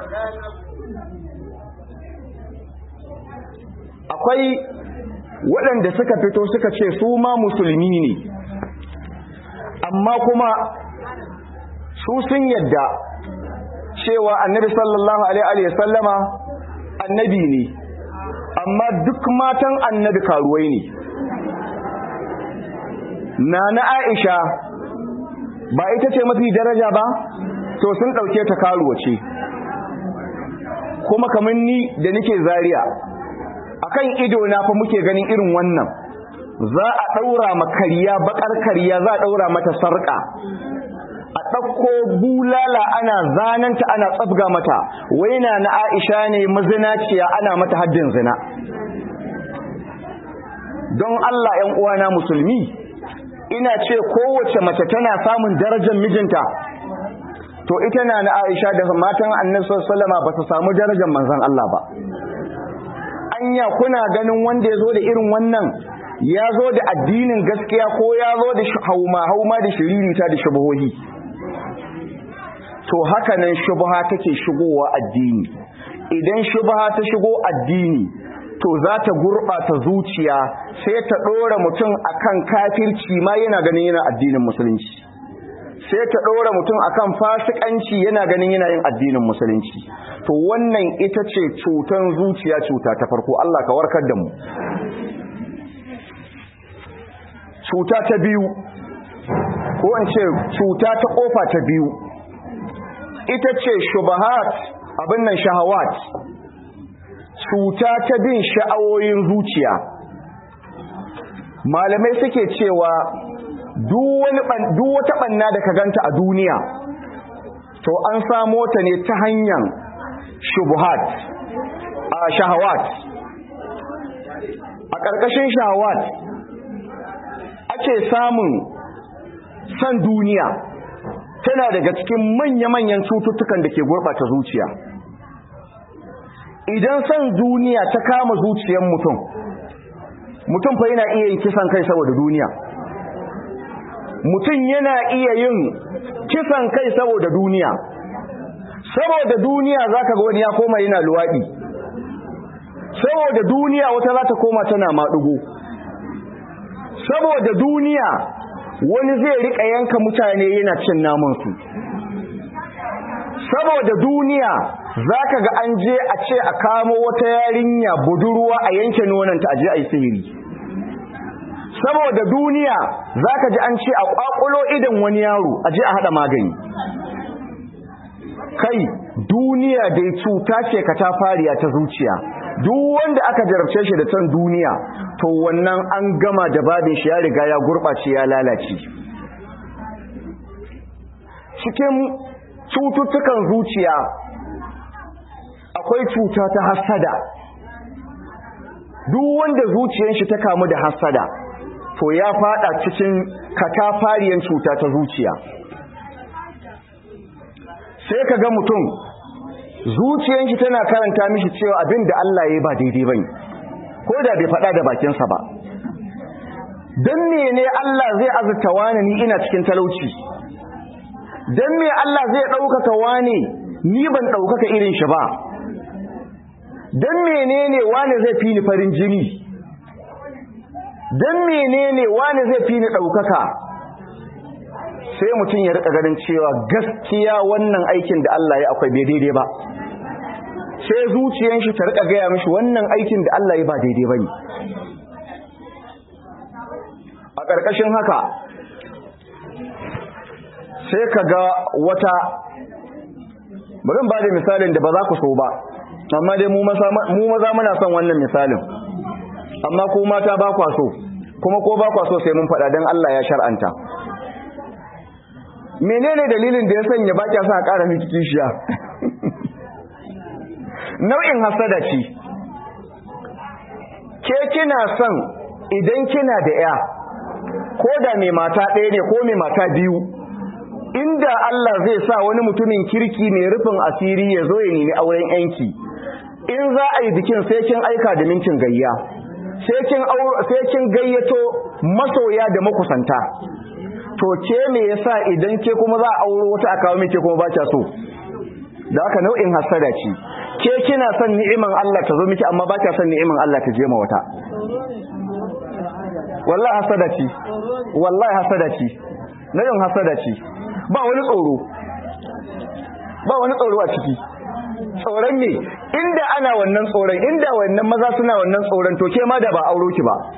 akwai waɗanda suka fito suka ce su ma musulmi ne amma kuma su sun yadda cewa annabi sallallahu alaihi sallama annabi ne amma duk matan annabi karuwai ne na na aisha ba ita ce mafi daraja ba to sun ɗauke ta karuwa ce kuma kamar ni da nake zariya akan ido na fa muke ganin irin wannan za a ɗaura ma kariya bakar kariya za a ɗaura mata sarƙa a ɗauko bulala ana zananta ana tsabga mata waina na aisha ne mazinaciya ana mata haddin zina don Allah ‘yan uwana musulmi ina ce kowace mace tana samun darajar mijinta to ita na na aisha da matan annabi sallama ba su samu darajar manzon Allah ba anya kuna ganin wanda ya zo da irin wannan ya zo da addinin gaskiya ko ya zo da hauma hauma da shiririta da shubuhohi to haka nan shubha take shigowa addini idan shubha ta shigo addini to za ta gurɓata zuciya sai ta ɗora mutum akan kafirci ma yana ganin yana addinin musulunci sai ta ɗora mutum akan fasikanci yana ganin yana yin addinin musulunci to wannan ita ce cutan zuciya cuta ta farko Allah ka warkar da mu cuta ta biyu ko in ce cuta ta kofa ta biyu ita ce shubahat abin nan shahawat cuta ta bin sha'awoyin zuciya malamai suke cewa duk wata banna da ka ganta a duniya to an samo ta ne ta hanyar shubuhat a shahawat a ƙarƙashin shahawat ake samun san duniya tana daga cikin manya-manyan cututtukan da ke gurɓata zuciya idan san duniya ta kama zuciyar mutum mutum fa yana iya yin kisan kai saboda duniya mutum yana iya yin kisan kai saboda duniya saboda duniya zaka ga wani ya koma yana luwaɗi saboda duniya wata za ta koma tana maɗugo saboda duniya wani zai riƙa yanka mutane yana cin namansu saboda duniya zaka ga an je a ce a kamo wata yarinya budurwa a yanke nonanta a je a yi sihiri saboda duniya zaka ji an ce a kwakulo idan wani yaro a je a hada magani kai duniya dai cuta ce ka ta fariya ta zuciya duk wanda aka jarabce shi da san duniya to wannan an gama da babin shi ya riga ya gurɓace ya lalace cikin cututtukan zuciya akwai cuta ta hasada duk wanda zuciyar shi ta kamu da hasada to ya fada cikin katafariyan cuta ta zuciya sai ka ga mutum zuciyar shi tana karanta mishi cewa abin da Allah ya ba daidai bane ko da bai faɗa da bakinsa ba don mene Allah zai azurta wani ni ina cikin talauci don me Allah zai ɗaukaka wani ni ban ɗaukaka irin shi ba don menene wani zai fi ni farin jini don menene wani zai fi ni ɗaukaka sai mutum ya rika ganin cewa gaskiya wannan aikin da Allah ya akwai bai daidai ba sai zuciyan shi ta rika gaya mishi wannan aikin da Allah ya ba daidai ba ne a ƙarƙashin haka sai ka ga wata bari ba da misalin da ba za ku so ba amma dai mu maza muna son wannan misalin amma ko mata ba kwa so kuma ko ba kwa so sai mun faɗa don Allah ya shar'anta menene dalilin da ya sanya ba kya sa a ƙara miki kishiya nau'in hasada ce ke kina son idan kina da ya ko da mai mata ɗaya ne ko mai mata biyu inda Allah zai sa wani mutumin kirki mai rufin asiri ya zo ya nemi auren yanki in za a yi bikin sai kin aika da mintin gayya sai kin gayyato masoya da makusanta to ke me yasa idan ke kuma za a auro wata a kawo miki kuma ba so da haka nau'in hasada ce ke kina son ni'iman Allah ta zo miki amma ba ta son ni'iman Allah ta je ma wata wallahi hasada ce wallahi hasada ce nau'in hasada ce ba wani tsoro ba wani tsoro a ciki tsoron ne inda ana wannan tsoron inda wannan maza suna wannan tsoron to ke ma da ba auro ki ba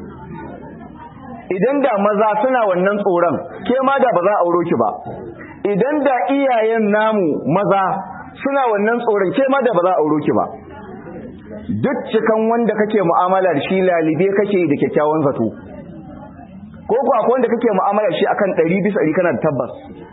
idan da maza suna wannan tsoron ke ma da ba za a auro ki ba idan da iyayen namu maza suna wannan tsoron ke ma da ba za a auro ki ba duk cikan wanda kake mu'amala da shi lalibe kake da kyakkyawan zato ko ko akwai wanda kake mu'amala shi akan 100 bisa 100 kana da tabbas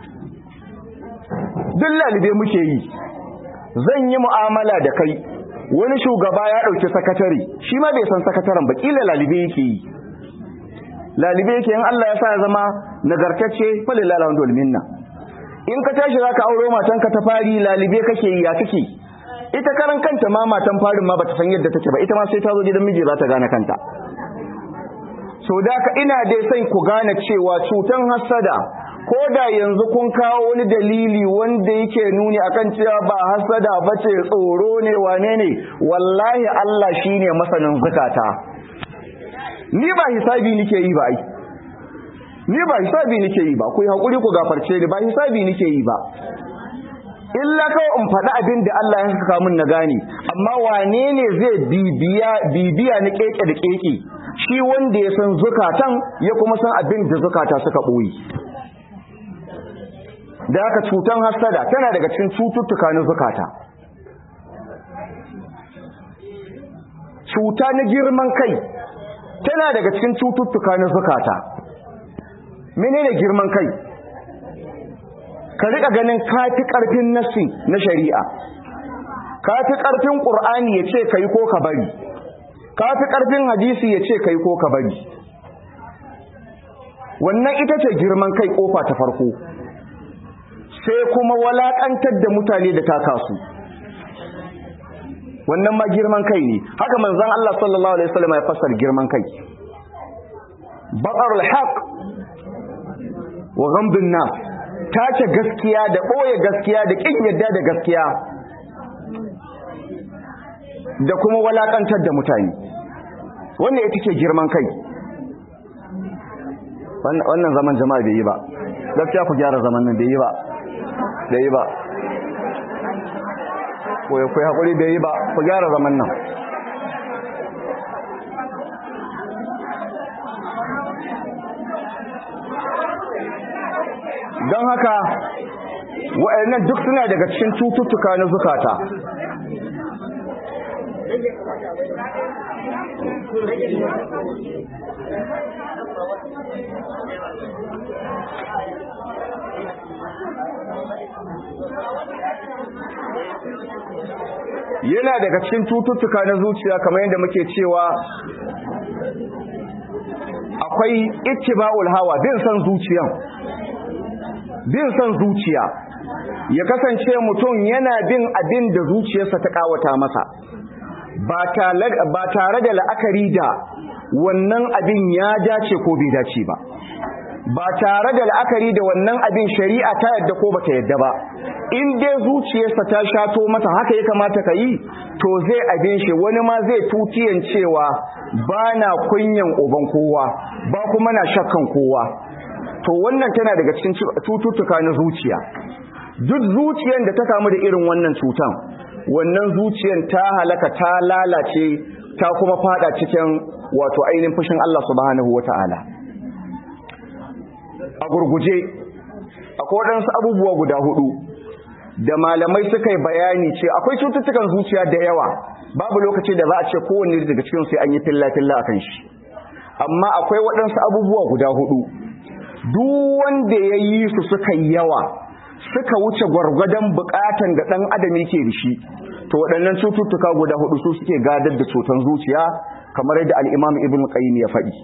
duk lalibe muke yi zan yi mu'amala da kai wani shugaba ya dauki sakatare shi ma bai san sakataren ba kila lalibe yake yi lalibe yake in Allah ya sa ya zama nagartacce falillahi alhamdul minna in ka tashi zaka auro matanka ta fari lalibe kake yi ya kake ita karan kanta ma matan farin ma bata san yadda take ba ita ma sai ta zo gidan miji za ta gane kanta so da ka ina dai sai ku gane cewa cutan hasada ko da yanzu kun kawo wani dalili wanda yake nuni akan cewa ba hasada bace tsoro ne wane ne wallahi Allah shine masanin zakata ni ba hisabi nike yi ba ai ni ba hisabi nike yi ba ku yi hakuri ku gafarce ni ba hisabi nike yi ba illa kawai in faɗi abin da Allah ya saka min na gane amma wane ne zai bibiya bibiya na keke da keke shi wanda ya san zukatan ya kuma san abin da zukata suka ɓoye da haka cutan hasada tana daga cikin cututtuka na zukata cuta na girman kai tana daga cikin cututtuka na zukata menene girman kai ka rika ganin kafi karfin nasi na shari'a kafi karfin qur'ani yace kai ko ka bari kafi karfin hadisi yace kai ko ka bari wannan ita ce girman kai kofa ta farko sai kuma walakantar da mutane da taka su wannan ma girman kai ne haka manzon Allah sallallahu alaihi wasallam ya fassara girman kai batarul haq wa ghamdun nas tace gaskiya da boye gaskiya da kin yadda da gaskiya da kuma walakantar da mutane wannan ita ce girman kai wannan zaman jama'a bai yi ba gaskiya ku gyara zaman nan bai yi ba bai yi ba ko ya kai hakuri bai yi ba ku gyara zaman nan don haka wa'annan duk suna daga cikin cututtuka na zukata yana daga cikin cututtuka na zuciya kamar yadda muke cewa akwai ittiba'ul hawa bin san zuciyan bin san zuciya ya kasance mutum yana bin abin da zuciyarsa ta kawata masa ba tare da la'akari da wannan abin ya dace ko bai dace ba ba tare da la'akari da wannan abin shari'a ta yadda ko bata yadda ba in dai zuciyarsa ta shato mata haka ya kamata ka yi to zai abin shi wani ma zai tutiyan cewa ba na kunyan uban kowa ba kuma na shakkan kowa to wannan tana daga cikin cututtuka na zuciya duk zuciyan da ta kamu da irin wannan cutan wannan zuciyan ta halaka ta lalace ta kuma fada cikin wato ainihin fushin Allah subhanahu wata'ala a gurguje akwai waɗansu abubuwa guda hudu da malamai suka yi bayani ce akwai cututtukan zuciya da yawa babu lokaci da za a ce kowanne daga cikin sai an yi filla-filla akan shi amma akwai waɗansu abubuwa guda hudu duk wanda ya yi su suka yi yawa suka wuce gwargwadon bukatan da ɗan adam yake da shi to waɗannan cututtuka guda hudu su suke gadar da cutan zuciya kamar yadda al'imam ibn qayyim ya faɗi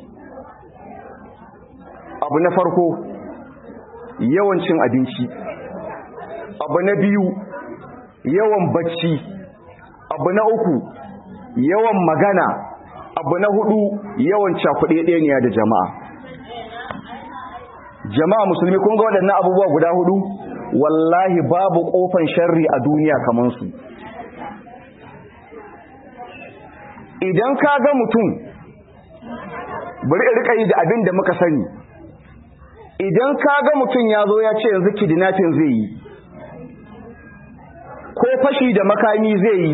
abu na farko yawan cin abinci abu na biyu yawan bacci abu na uku yawan magana abu na hudu yawan cakuɗe ɗaniya da jama'a jama'a musulmi kun ga waɗannan abubuwa guda hudu wallahi babu ƙofan sharri a duniya kamar su idan ka ga mutum bari rika yi da abin da muka sani idan ka ga mutum ya zo ya ce yanzu kidnapping zai yi ko fashi da makami zai yi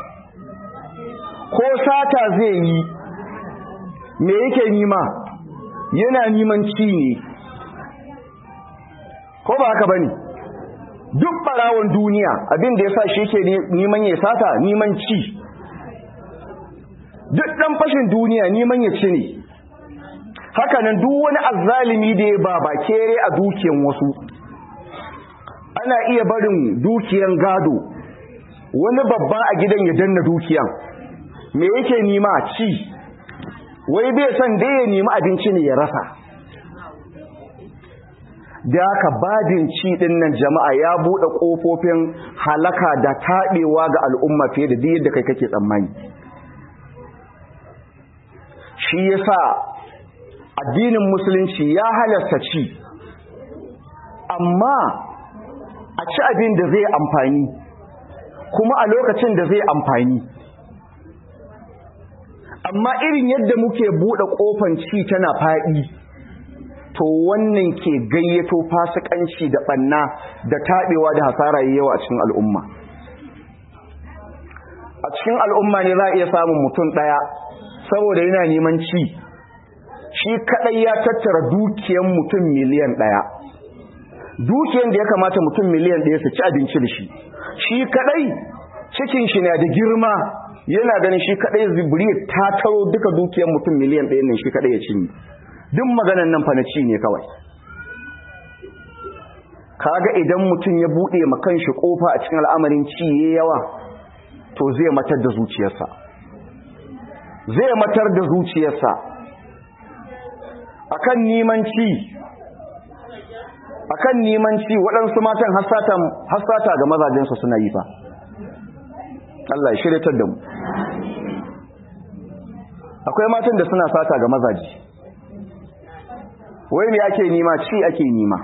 ko sata zai yi me yake nima yana niman ci ne ko ba haka bane duk barawon duniya abin da yasa shi yake neman ya sata neman ci duk dan fashin duniya neman ya ci ne haka nan duk wani azzalimi da ya baba kere a dukiyan wasu ana iya barin dukiyan gado wani babba a gidan ya danna dukiyan me yake nima ci wai bai son da ya nemi abinci ne ya rasa da haka bajin ci din nan jama'a ya bude kofofin halaka da taɓewa ga al'umma fiye da yadda kai kake tsammani shi yasa addinin musulunci ya halasta ci amma a ci abin da zai amfani kuma a lokacin da zai amfani amma irin yadda muke buɗe ƙofan ci tana faɗi to wannan ke gayyato fasikanci da ɓanna da taɓewa da hasara yawa a cikin al'umma a cikin al'umma ne za a iya samun mutum ɗaya saboda yana neman ci shi kaɗai ya tattara dukiyan mutum miliyan ɗaya dukiyan da ya kamata mutum miliyan ɗaya su ci abinci da shi shi kaɗai cikin shi na da girma yana ganin shi kadai zibiri ta taro duka dukiyar mutum miliyan ɗaya ne shi kadai ya cinye duk maganan nan fa na ci ne kawai kaga idan mutum ya buɗe ma kanshi kofa a cikin al'amarin ci yayi yawa to zai matar da zuciyarsa zai matar da zuciyarsa akan neman ci akan neman ci waɗansu matan hasata ga mazajensu suna yi fa Allah ya shiryatar da mu akwai matan da suna sata ga mazaji wai me ake nima ci ake nima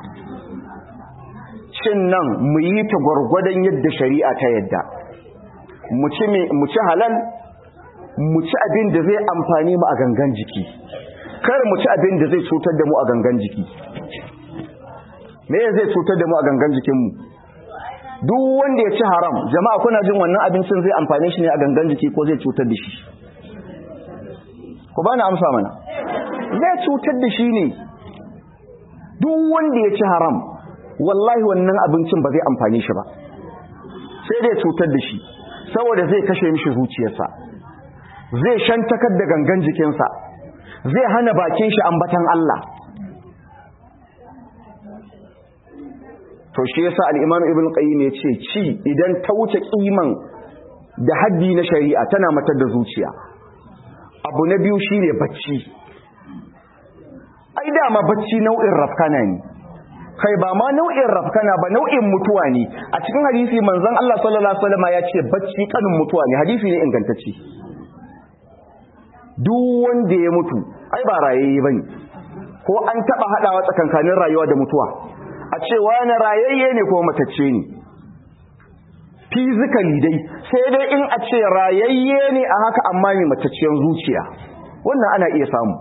cin nan mu yi ta gwargwadon yadda shari'a ta yadda mu ci halal mu ci abin da zai amfani mu a gangan jiki kar mu ci abin da zai cutar da mu a gangan jiki me zai cutar da mu a gangan jikinmu duk wanda ya ci haram jama'a kuna jin wannan abincin zai amfane shi ne a gangan jiki ko zai cutar da shi ku bani amsa mana zai cutar da shi ne duk wanda ya ci haram wallahi wannan abincin ba zai amfane shi ba sai dai cutar da shi saboda zai kashe mishi zuciyarsa zai shantakar da gangan jikinsa zai hana bakin shi ambatan Allah to shi yasa al-Imam Ibn Qayyim yace ci idan ta wuce kiman da haddi na shari'a tana matar da zuciya abu na biyu shine bacci ai dama bacci nau'in rafkana ne kai ba ma nau'in rafkana ba nau'in mutuwa ne a cikin hadisi manzon Allah sallallahu alaihi wasallam ya ce bacci kanin mutuwa ne hadisi ne ingantacce duk wanda ya mutu ai ba rayayye bane ko an taba hadawa tsakankanin rayuwa da mutuwa a ce wani rayayye ne ko matacce ne physically dai sai dai in a ce rayayye ne a haka amma mai matacciyar zuciya wannan ana iya samu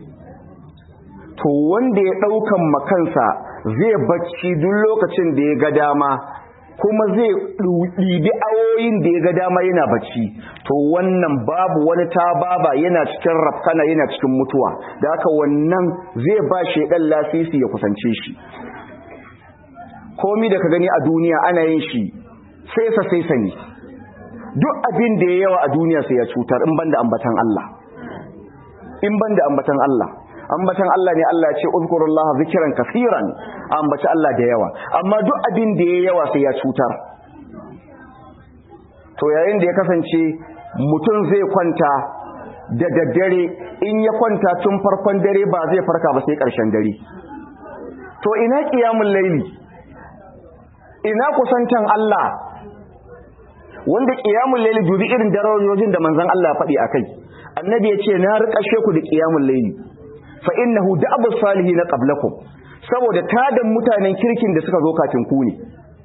to wanda ya daukan makansa zai bacci duk lokacin da ya ga dama kuma zai ɗibi awoyin da ya ga dama yana bacci to wannan babu wani tababa yana cikin rafkana yana cikin mutuwa da haka wannan zai ba shaidan lasisi ya kusance shi komi da ka gani a duniya ana yin shi sai sa sai sani duk abin da ya yawa a duniya sai ya cutar in banda ambatan Allah in banda ambatan Allah ambatan Allah ne Allah ya ce uzkurullaha zikran kaseeran ambaci Allah da yawa amma duk abin da ya yawa sai ya cutar to yayin da ya kasance mutum zai kwanta da daddare in ya kwanta tun farkon dare ba zai farka ba sai ƙarshen dare to ina ƙiyamun laili ina kusantan Allah wanda ƙiyamun laili dubi irin darajojin da manzon Allah ya faɗi akai annabi ya ce na riƙashe ku da ƙiyamun laili fa innahu da'abu salihin qablakum saboda tadan mutanen kirkin da suka zo kafin ku ne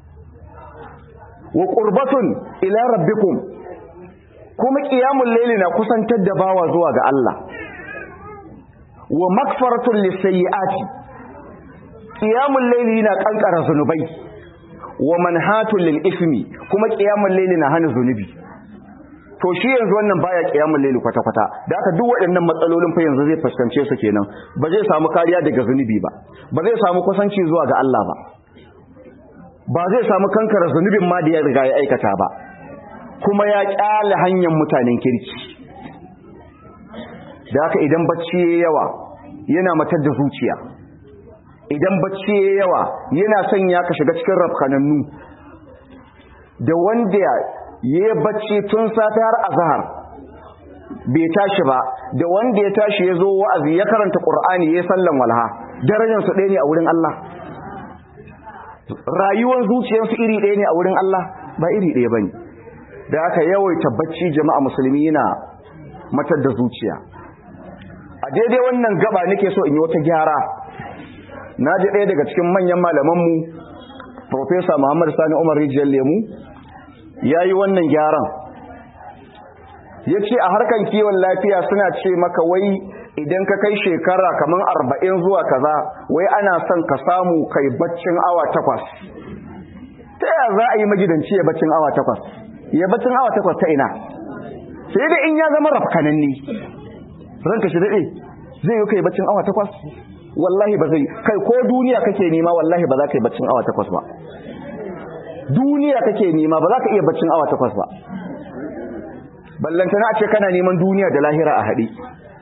wa qurbatun ila rabbikum kuma qiyamul layli na kusantar da bawa zuwa ga Allah wa magfaratun lisayyiati qiyamul layli na kankara zunubai wa manhatun lil ismi kuma qiyamul layli na hana zunubi to shi yanzu wannan baya qiyamul layli kwata kwata da haka duk waɗannan matsalolin fa yanzu zai fuskance su kenan ba zai samu kariya daga zunubi ba ba zai samu kusanci zuwa ga Allah ba ba zai samu kankara zunubin ma da ya riga ya aikata ba kuma ya kyale hanyar mutanen kirki da haka idan bacci ya yawa yana matar da zuciya idan bacci ya yawa yana sanya ka shiga cikin rafkanannu da wanda ya yi bacci tun safe har azhar bai tashi ba da wanda ya tashi ya zo wa'azi ya karanta qur'ani ya sallan walha darajarsu ɗaya ne a wurin Allah rayuwar zuciyarsu iri ɗaya ne a wurin Allah ba iri ɗaya bane da aka yawaita bacci jama'a musulmi yana matar da zuciya a daidai wannan gaba nake so in yi wata gyara na ji ɗaya daga cikin manyan malamanmu Profesa Muhammad Sani Umar Rijiyar Lemu ya yi wannan gyaran ya ce a harkan kiwon lafiya suna ce maka wai idan ka kai shekara kamar arba'in zuwa kaza wai ana son ka samu kai baccin awa takwas ta yaya za a yi magidanci ya baccin awa takwas ya baccin awa takwas ta ina sai da in ya zama rafkananni ranka shi daɗe zai yi kai baccin awa takwas wallahi ba zai kai ko duniya kake nema wallahi ba za ka yi baccin awa takwas ba duniya kake nema ba za ka iya baccin awa takwas ba ballantana a ce kana neman duniya da lahira a haɗe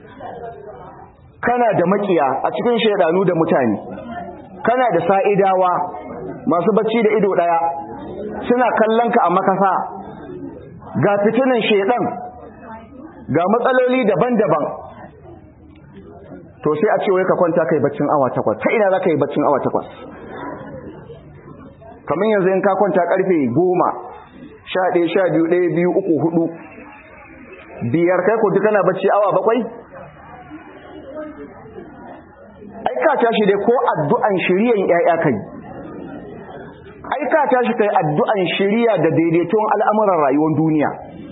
kana da makiya a cikin shaidanu da mutane kana da sa'idawa masu bacci da ido ɗaya suna kallon ka a makasa ga fitinan shaidan ga matsaloli daban-daban to sai a ce wai ka kwanta kai baccin awa takwas ta ina za ka yi baccin awa takwas kamar yanzu in ka kwanta karfe goma sha ɗaya sha biyu ɗaya biyu uku hudu biyar kai ko duk kana bacci awa bakwai ai ka tashi dai ko addu'an shiriyan ƴaƴa kai ai ka tashi kai addu'an shiriya da daidaiton al'amuran rayuwar duniya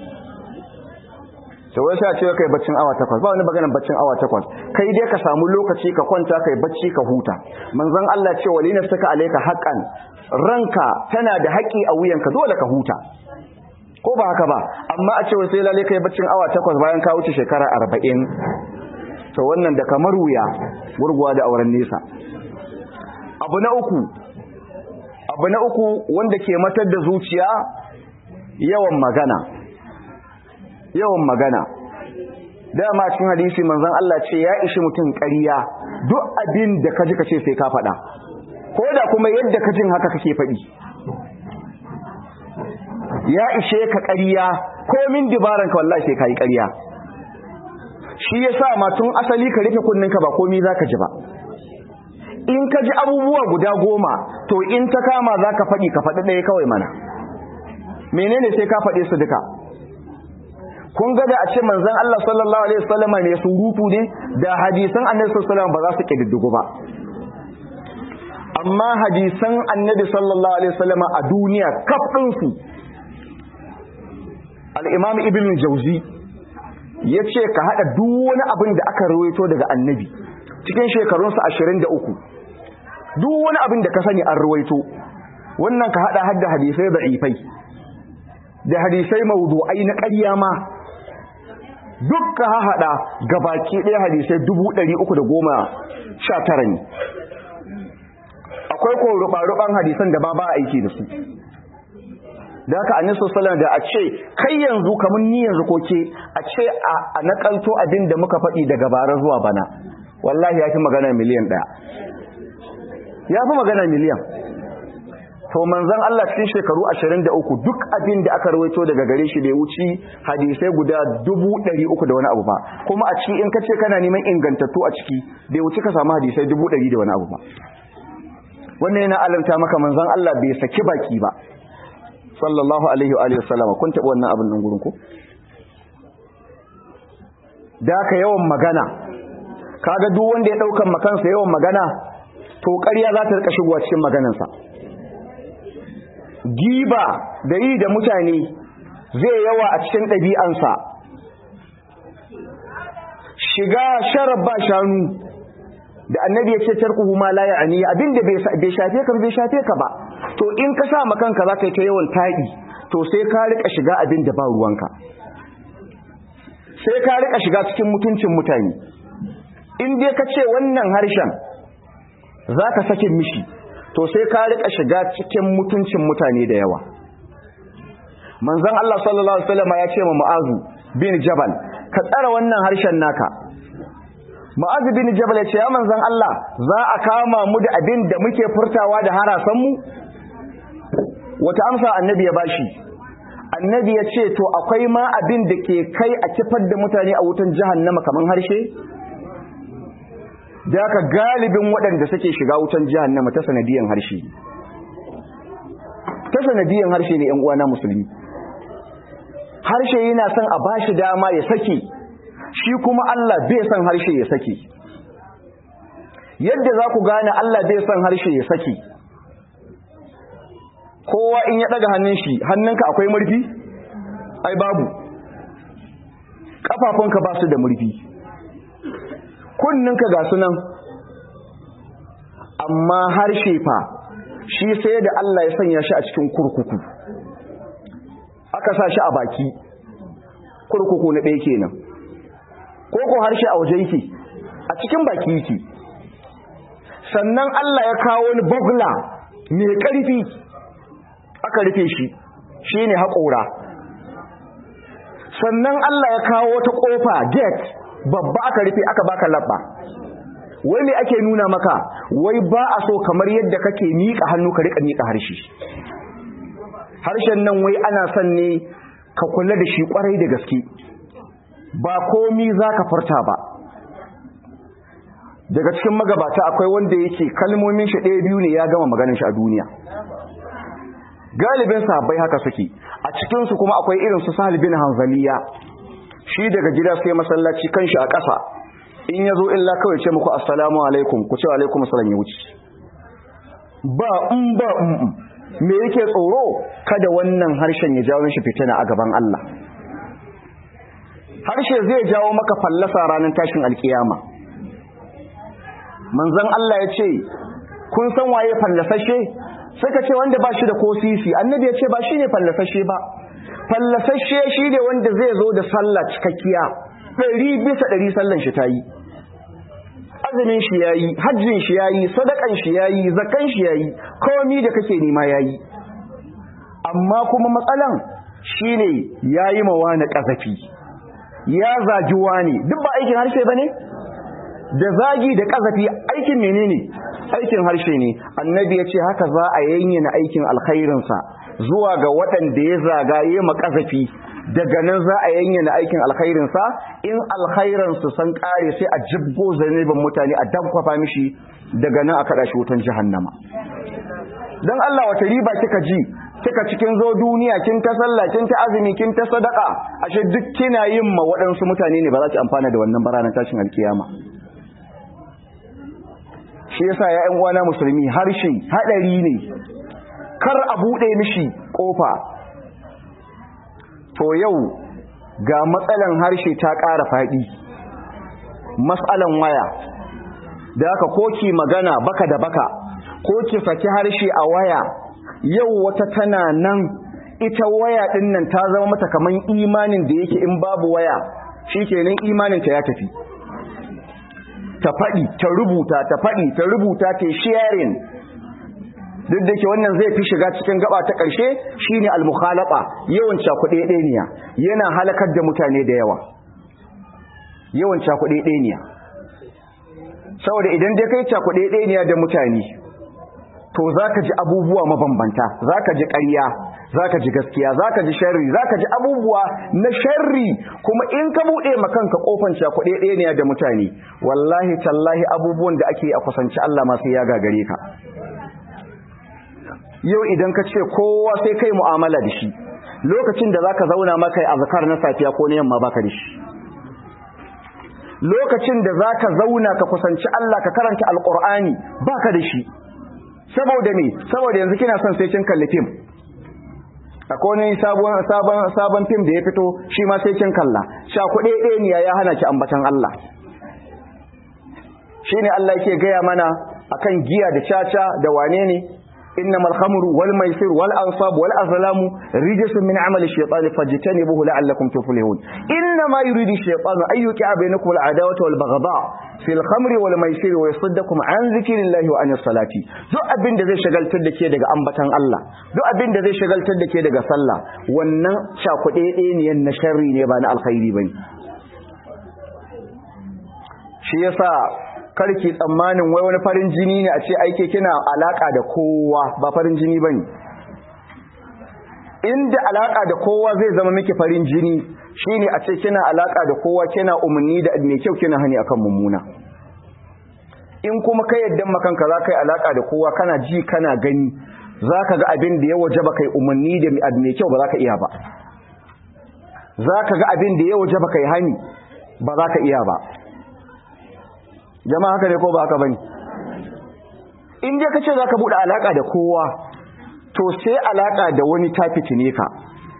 to wai sai a ce kai baccin awa takwas ba wani maganar baccin awa takwas kai dai ka samu lokaci ka kwanta kai bacci ka huta manzon Allah ce walina saka alayka haqqan ranka tana da haƙi a wuyanka dole ka huta ko ba haka ba amma a ce wai sai lalle kai baccin awa takwas bayan ka wuce shekara arba'in to wannan da kamar wuya gurguwa da auren nesa abu na uku abu na uku wanda ke matar da zuciya yawan magana yawan magana dama cikin hadisi manzon Allah ce ya ishi mutum ƙarya duk abin da ka ji ka ce sai ka faɗa ko da kuma yadda ka jin haka kake faɗi ya ishe ka ƙarya ko min dibaranka wallahi sai ka yi ƙarya shi ya sa ma tun asali ka rufe kunninka ba komi za ka ji ba in ka ji abubuwa guda goma to in ta kama za ka faɗi ka faɗi ɗaya kawai mana menene sai ka faɗe su duka kun ga da a ce manzon Allah sallallahu alaihi wasallam ne surutu ne da hadisan annabi sallallahu alaihi wasallam ba za su kididdigu ba amma hadisan annabi sallallahu alaihi wasallam a duniya kaf din su al-imam ibn jawzi yace ka hada duk wani abin da aka rawaito daga annabi cikin shekarunsa 23 duk wani abin da ka sani an rawaito wannan ka hada hadda hadisai da'ifai da hadisai mawdu'ai na ƙarya ma dukka haɗa gabaki ɗaya hadisai dubu ɗari uku da goma sha tara ne a akwai ko ruba-ruban hadisan da ba ba aiki da su da haka annabi sallallahu da a ce kai yanzu kamar ni yanzu ko ke a ce a nakalto abin da muka faɗi daga bara zuwa bana wallahi ya fi magana miliyan ɗaya ya fi magana miliyan to manzon Allah cikin shekaru 23 duk abin da aka rawaito daga gare shi bai wuci hadisai guda 300 da wani abu ba kuma a ciki in ka ce kana neman ingantattu a ciki bai wuci ka samu hadisai 100 da wani abu ba wannan yana alamta maka manzon Allah bai saki baki ba sallallahu alaihi wa alihi wasallama kun taɓa wannan abin nan gurin ku da ka yawan magana kaga duk wanda ya daukan makansa yawan magana to ƙarya za ta rika shigowa cikin maganarsa giba da yi da mutane zai yawa a cikin ɗabi'ansa shiga sharar ba shanu da annabi ya ce tarkuhu ma la ya'ani abinda bai shafe ka bai shafe ka ba to in ka sa makanka za ka yi ta yawan taɗi to sai ka rika shiga abin da ba ruwanka sai ka rika shiga cikin mutuncin mutane in dai ka ce wannan harshen za ka sakin mishi to sai ka rika shiga cikin mutuncin mutane da yawa manzon Allah sallallahu alaihi wasallam ya ce ma Mu'azu bin Jabal ka tsara wannan harshen naka Mu'azu bin Jabal ya ce ya manzon Allah za a kama mu da abin da muke furtawa da harasan mu wata amsa annabi ya bashi annabi ya ce to akwai ma abin da ke kai a kifar da mutane a wutan jahannama kaman harshe da ka galibin waɗanda suke shiga wutan jahannama ta sanadiyan harshe ta sanadiyan harshe ne ‘yan uwana musulmi harshe yana son a bashi dama ya sake shi kuma Allah bai son harshe ya sake yadda za ku gane Allah bai son harshe ya sake kowa in ya ɗaga hannun shi hannunka akwai murfi ai babu ƙafafunka ba su da murfi kunninka ga sunan amma harshe fa shi sai da Allah ya sanya shi a cikin kurkuku aka sa shi a baki kurkuku na ɗaya kenan ko ko harshe a waje yake a cikin baki yake sannan Allah ya kawo wani bugla mai ƙarfi aka rufe shi shine haƙora sannan Allah ya kawo wata ƙofa gate babba aka rufe aka baka labba wai me ake nuna maka wai ba a so kamar yadda kake miƙa hannu ka rika miƙa harshe harshen nan wai ana son ne ka kula da shi kwarai da gaske ba komi za ka furta ba daga cikin magabata akwai wanda yake kalmomin shi ɗaya biyu ne ya gama maganin shi a duniya galibin sahabbai haka suke a cikinsu kuma akwai irin su sahal bin hanzaliya shi daga gida sai masallaci kanshi a ƙasa in ya zo illa kawai ce muku assalamu alaikum ku ce alaikum assalam ya wuce ba in ba in me yake tsoro kada wannan harshen ya jawo shi fitina a gaban Allah harshe zai jawo maka fallasa ranar tashin alkiyama manzon Allah ya ce kun san waye fallasashe suka ce wanda ba shi da ko sisi annabi ya ce ba shi ne fallasashe ba fallasashe shi ne wanda zai zo da sallah cikakkiya ɗari bisa ɗari sallan shi ta yi azumin shi ya yi hajjin shi ya yi sadakan shi ya yi zakan shi ya yi komi da kake nema ya yi amma kuma matsalan shi ne ya yi mawa na ƙazafi ya zagi wani duk ba aikin harshe ba ne da zagi da ƙazafi aikin menene aikin harshe ne annabi ya ce haka za a yanyana aikin alkhairinsa zuwa ga waɗanda ya zaga ya makazafi daga nan za a yanyana aikin alkhairinsa in alkhairinsu san ƙare sai a jibgo zanibin mutane a dankwafa mishi daga nan a kaɗa shi wutan jahannama don Allah wata riba kika ji kika cikin zo duniya kin ta sallah kin ta azumi kin ta sadaka ashe duk kina yin ma waɗansu mutane ne ba za ki amfana da wannan baranan tashin alkiyama shi yasa ya ƴan uwana musulmi harshe hadari ne kar a bude mishi kofa to yau ga matsalan harshe ta ƙara faɗi matsalan waya da haka ko ki magana baka da baka ko ki saki harshe a waya yau wata tana nan ita waya din nan ta zama mata kaman imanin da yake in babu waya shikenan imanin ta ya tafi ta faɗi ta rubuta ta faɗi ta rubuta ta sharing duk da ke wannan zai fi shiga cikin gaba ta ƙarshe shine al-mukhalafa yawan cakuɗe ɗeniya yana halakar da mutane da yawa yawan cakuɗe ɗeniya saboda idan dai kai cakuɗe ɗeniya da mutane to zaka ji abubuwa mabambanta zaka ji ƙarya zaka ji gaskiya zaka ji sharri zaka ji abubuwa na sharri kuma in ka buɗe makanka kofan cakuɗe ɗeniya da mutane wallahi tallahi abubuwan da ake a kusanci Allah ma sai ya gagare ka yau idan ka ce kowa sai kai mu'amala da shi lokacin da zaka zauna maka azkar na safiya ko na yamma baka da shi lokacin da zaka zauna ka kusanci Allah ka karanta alqur'ani baka da shi saboda me saboda yanzu kina son sai kin kalli film akwai wani sabon sabon sabon film da ya fito shi ma sai kin kalla sha kuɗe ɗaya ne ya hana ki ambatan Allah shine Allah yake gaya mana akan giya da caca da wane ne إنما الخمر والميسر والأنصاب والأظلام رجس من عمل الشيطان فاجتنبوه لعلكم تفلحون إنما يريد الشيطان أن يوقع بينكم العداوة والبغضاء في الخمر والميسر ويصدكم عن ذكر الله وعن الصلاة duk abin da zai shagaltar da ke daga ambatan Allah duk abin da zai shagaltar da ke daga sallah wannan shakuɗe ɗaya na sharri ne ba na alkhairi bane shi yasa karki tsammanin wai wani farin jini ne a ce aike kina alaka da kowa ba farin jini bane inda alaka da kowa zai zama miki farin jini shine a ce kina alaka da kowa kina umarni da mai kyau kina hani akan mummuna in kuma kai yadda makanka za ka yi alaka da kowa kana ji kana gani za ka ga abin da ya waje ba kai umarni da mai kyau ba za ka iya ba za ka ga abin da ya waje ba kai hani ba za ka iya ba jama'a haka ne ko ba haka bane in dai kace zaka bude alaka da kowa to sai alaka da wani ta fitine ka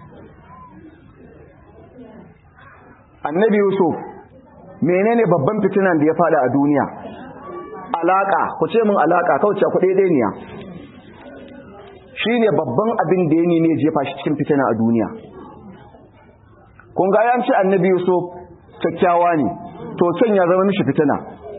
annabi yusuf menene babban fitinan da ya fada a duniya alaka ku ce min alaka kauce ku daidai ne shine babban abin da ya ne jefa shi cikin fitina a duniya kun ga yan ce annabi yusuf kyakkyawa ne to can ya zama mishi fitina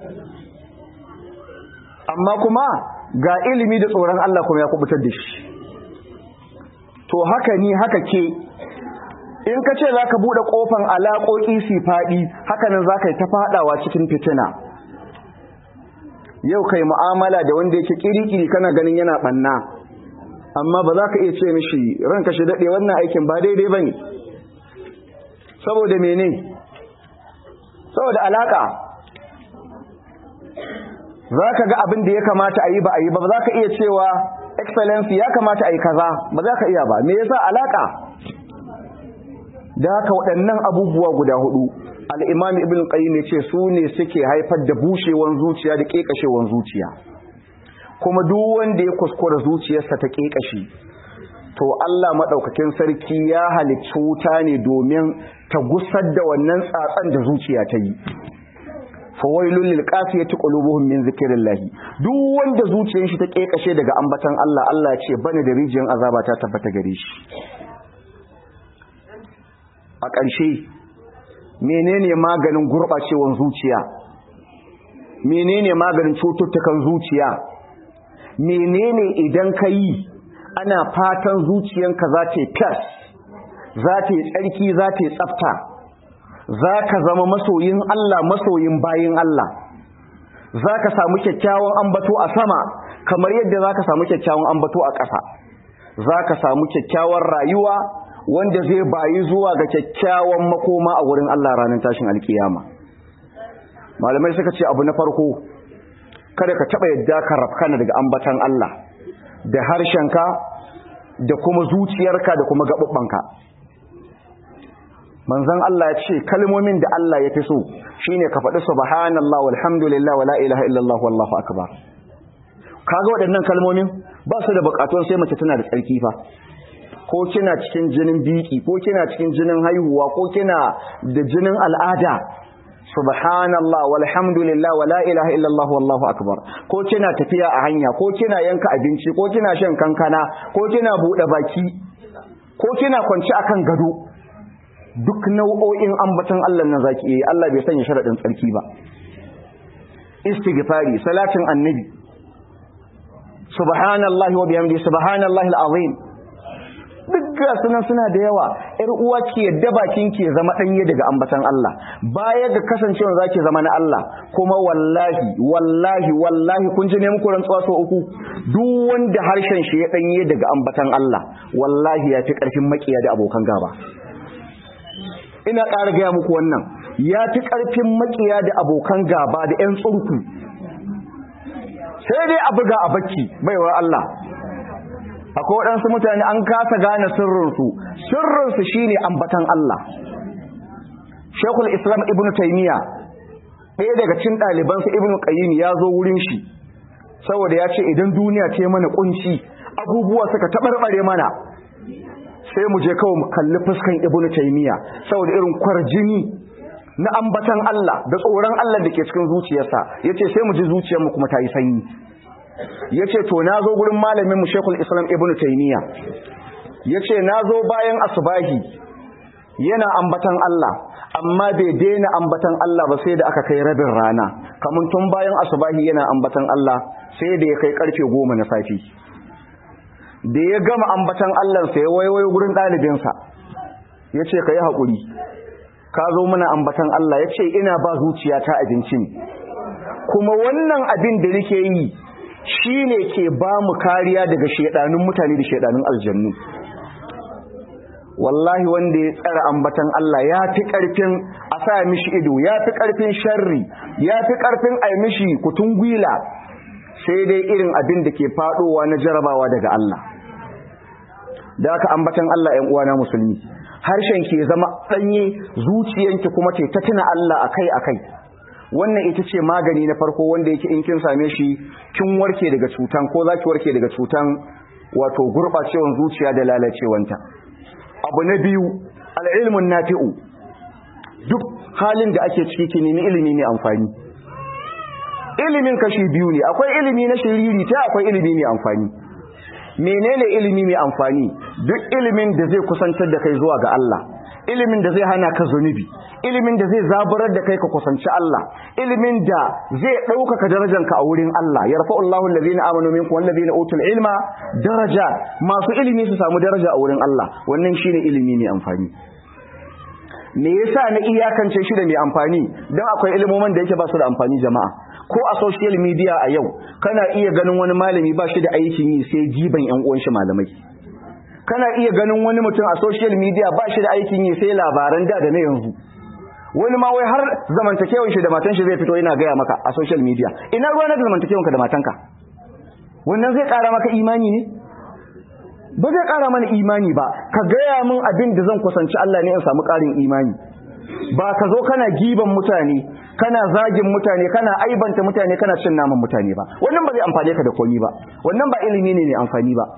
amma kuma ga ilimi da tsoron Allah kuma ya kubutar da shi to haka ni haka ke in ka ce za ka buɗe ƙofan alaƙoƙi su faɗi hakanan za ka yi ta faɗawa cikin fitina yau kai mu'amala da wanda yake ƙiri-ƙiri kana ganin yana ɓanna amma ba za ka iya ce mishi ranka shi daɗe wannan aikin ba daidai ba ne saboda mene saboda alaƙa za ka ga abin da ya kamata a yi ba a yi ba za ka iya cewa excellency ya kamata a yi kaza ba za ka iya ba me yasa alaka da haka waɗannan abubuwa guda hudu al'imam ibn qayyim ya ce su ne suke haifar da bushewan zuciya da ƙeƙashewan zuciya kuma duk wanda ya kuskura zuciyarsa ta ƙeƙashe to Allah maɗaukakin sarki ya halicci wuta ne domin ta gusar da wannan tsatsan da zuciya ta yi fawailul lil qasiyati qulubuhum min zikrillah duk wanda zuciyar shi ta kekashe daga ambatan Allah Allah ce bane da rijiyar azaba ta tabbata gare shi a ƙarshe menene maganin gurbacewan zuciya menene maganin cututtukan zuciya menene idan ka yi ana fatan zuciyanka za ta yi fas za ta yi tsarki za ta yi tsafta za ka zama masoyin Allah masoyin bayin Allah za ka samu kyakkyawan ambato a sama kamar yadda za ka samu kyakkyawan ambato a ƙasa za ka samu kyakkyawan rayuwa wanda zai bayi zuwa ga kyakkyawan makoma a wurin Allah ranar tashin alkiyama malamai suka ce abu na farko kada ka taɓa yadda ka rafkana daga ambatan Allah da harshenka da kuma zuciyarka da kuma gaɓuɓɓanka manzon Allah ya ce kalmomin da Allah ya fi so shine ka faɗi subhanallah walhamdulillah wala ilaha illallah wallahu akbar kaga waɗannan kalmomin ba su da buƙatun sai mace tana da tsarki fa ko kina cikin jinin biki ko kina cikin jinin haihuwa ko kina da jinin al'ada subhanallah walhamdulillah wala ilaha illallah wallahu akbar ko kina tafiya a hanya ko kina yanka abinci ko kina shan kankana ko kina buɗe baki ko kina kwanci akan gado duk nau'o'in ambaton Allah nan zaki yi Allah bai sanya sharadin tsarki ba istighfari salatin annabi subhanallahi wa bihamdihi subhanallahi alazim duk ga sunan suna da yawa ƴar uwa ke yadda bakin ke zama danye daga ambatan Allah baya ga kasancewa zaki zama na Allah kuma wallahi wallahi wallahi kun ji ne muku rantsuwa so uku duk wanda harshen shi ya danye daga ambatan Allah wallahi ya fi karfin makiya da abokan gaba ina ƙara gaya muku wannan ya fi ƙarfin makiya da abokan gaba da 'yan tsurku sai dai a buga a bacci baiwar Allah akwai waɗansu mutane an kasa gane sirrinsu sirrinsu shine ambatan Allah shekul islam ibn taimiyya ɗaya daga cin ɗalibansa ibn qayyim ya zo wurin shi saboda ya ce idan duniya ce mana kunci abubuwa suka taɓarɓare mana sai mu je kawai mu kalli fuskan ibnu taymiya saboda irin kwarjini na ambatan Allah da tsoron Allah da ke cikin zuciyarsa yace sai mu ji zuciyar mu kuma ta yi sanyi yace to na zo gurin malamin mu Sheikhul Islam Ibn Taymiya yace na zo bayan asubahi yana ambatan Allah amma bai daina ambatan Allah ba sai da aka kai rabin rana kamun tun bayan asubahi yana ambatan Allah sai da ya kai karfe goma na safi da ya gama ambatan Allah sai ya waiwayo gurin ɗalibinsa yace ka yi haƙuri ka zo mana ambatan Allah yace ina ba zuciyata abinci ne kuma wannan abin da nake yi shi ne ke ba mu kariya daga shaidanun mutane da shaidanun aljannu wallahi wanda ya tsara ambatan Allah ya fi ƙarfin a sa mishi ido ya fi ƙarfin sharri ya fi ƙarfin a mishi kutun gwila sai dai irin abin da ke faɗowa na jarabawa daga Allah da aka ambatan Allah ‘yan uwana musulmi harshen ke zama ɗanye zuciyanki kuma ce ta tuna Allah akai-akai wannan ita ce magani na farko wanda yake in kin same shi kin warke daga cutan ko zaki warke daga cutan wato gurbacewan zuciya da lalacewanta abu na biyu al'ilmun nafi'u duk halin da ake ciki ki nemi ilimi mai amfani ilimin kashi biyu ne akwai ilimi na shiriri ta akwai ilimi mai amfani menene ilimi mai amfani duk ilimin da zai kusantar da kai zuwa ga Allah ilimin da zai hana ka zunubi ilimin da zai zaburar da kai ka kusanci Allah ilimin da zai ɗaukaka darajanka a wurin Allah ya rafa Allahu allazina amanu minkum wallazina utul ilma daraja masu ilimi su samu daraja a wurin Allah wannan shine ilimi mai amfani me yasa na iyakance shi da mai amfani dan akwai ilimomin da yake ba su da amfani jama'a ko a social media a yau kana iya ganin wani malami ba shi da aikin yi sai jiban yan uwan shi malamai kana iya ganin wani mutum a social media ba shi da aikin yi sai labaran da da na yanzu wani ma wai har zamantakewan shi da matan shi zai fito yana gaya maka a social media ina ruwa na zamantakewan ka da matanka wannan zai kara maka imani ne ba zai kara mana imani ba ka gaya min abin da zan kusanci Allah ne in samu karin imani ba ka zo kana giban mutane kana zagin mutane kana aibanta mutane kana cin naman mutane ba wannan ba zai amfane ka da komi ba wannan ba ilimi ne mai amfani ba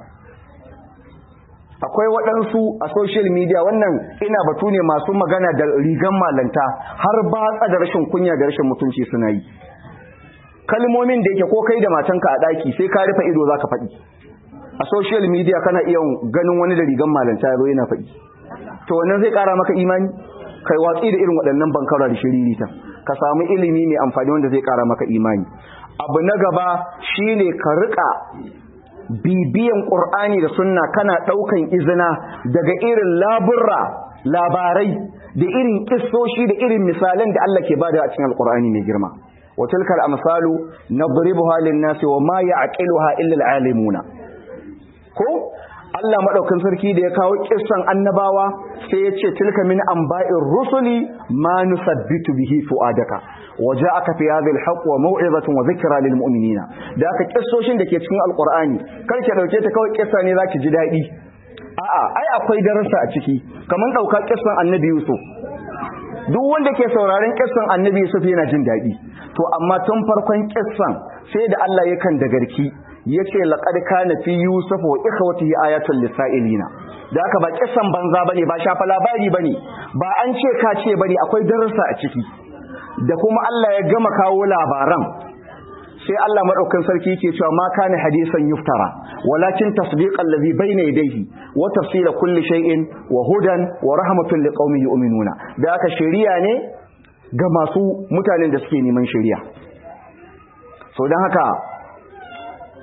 akwai waɗansu a social media wannan ina batu ne masu magana da rigan malanta har batsa da rashin kunya da rashin mutunci suna yi kalmomin da yake ko kai da matanka a ɗaki sai ka rufe ido za ka faɗi a social media kana iya ganin wani da rigan malanta ya zo yana faɗi to wannan zai ƙara maka imani kai watsi da irin waɗannan bankara da shiririta ka samu ilimi mai amfani wanda zai ƙara maka imani abu na gaba shine ka riƙa bibiyan ƙur'ani da sunna kana ɗaukan izina daga irin laburra labarai da irin kissoshi da irin misalan da Allah ke bada a cikin alƙur'ani mai girma wa tilkal amsalu nadribuha lin-nasi wa ma ya'qiluha illa al-alimuna ko Allah madaukan sarki da ya kawo kissan annabawa sai ya ce tilka min anba'ir rusuli ma nusabbitu bihi fuadaka waja'aka fi hadhihi al-haqq wa maw'izatun wa dhikra lil mu'minina da aka kissoshin da ke cikin alqur'ani kar ki dauke ta kawai kissa ne zaki ji dadi a'a ai akwai darasa a ciki kaman dauka kissan annabi Yusuf duk wanda ke sauraron kissan annabi Yusuf yana jin dadi to amma tun farkon kissan sai da Allah yakan da garki yace laqad kana fi yusuf wa ikhwatihi ayatul lisailina da haka ba kissan banza bane ba shafa labari bane ba an ce ka ce bane akwai darussa a ciki da kuma Allah ya gama kawo labaran sai Allah madaukakin sarki yake cewa ma kana hadisan yuftara walakin tasdiqan ladhi bayna yadayhi wa tafsila kulli shay'in wa hudan wa rahmatan liqaumin yu'minuna da haka shari'a ne ga masu mutanen da suke neman shari'a so dan haka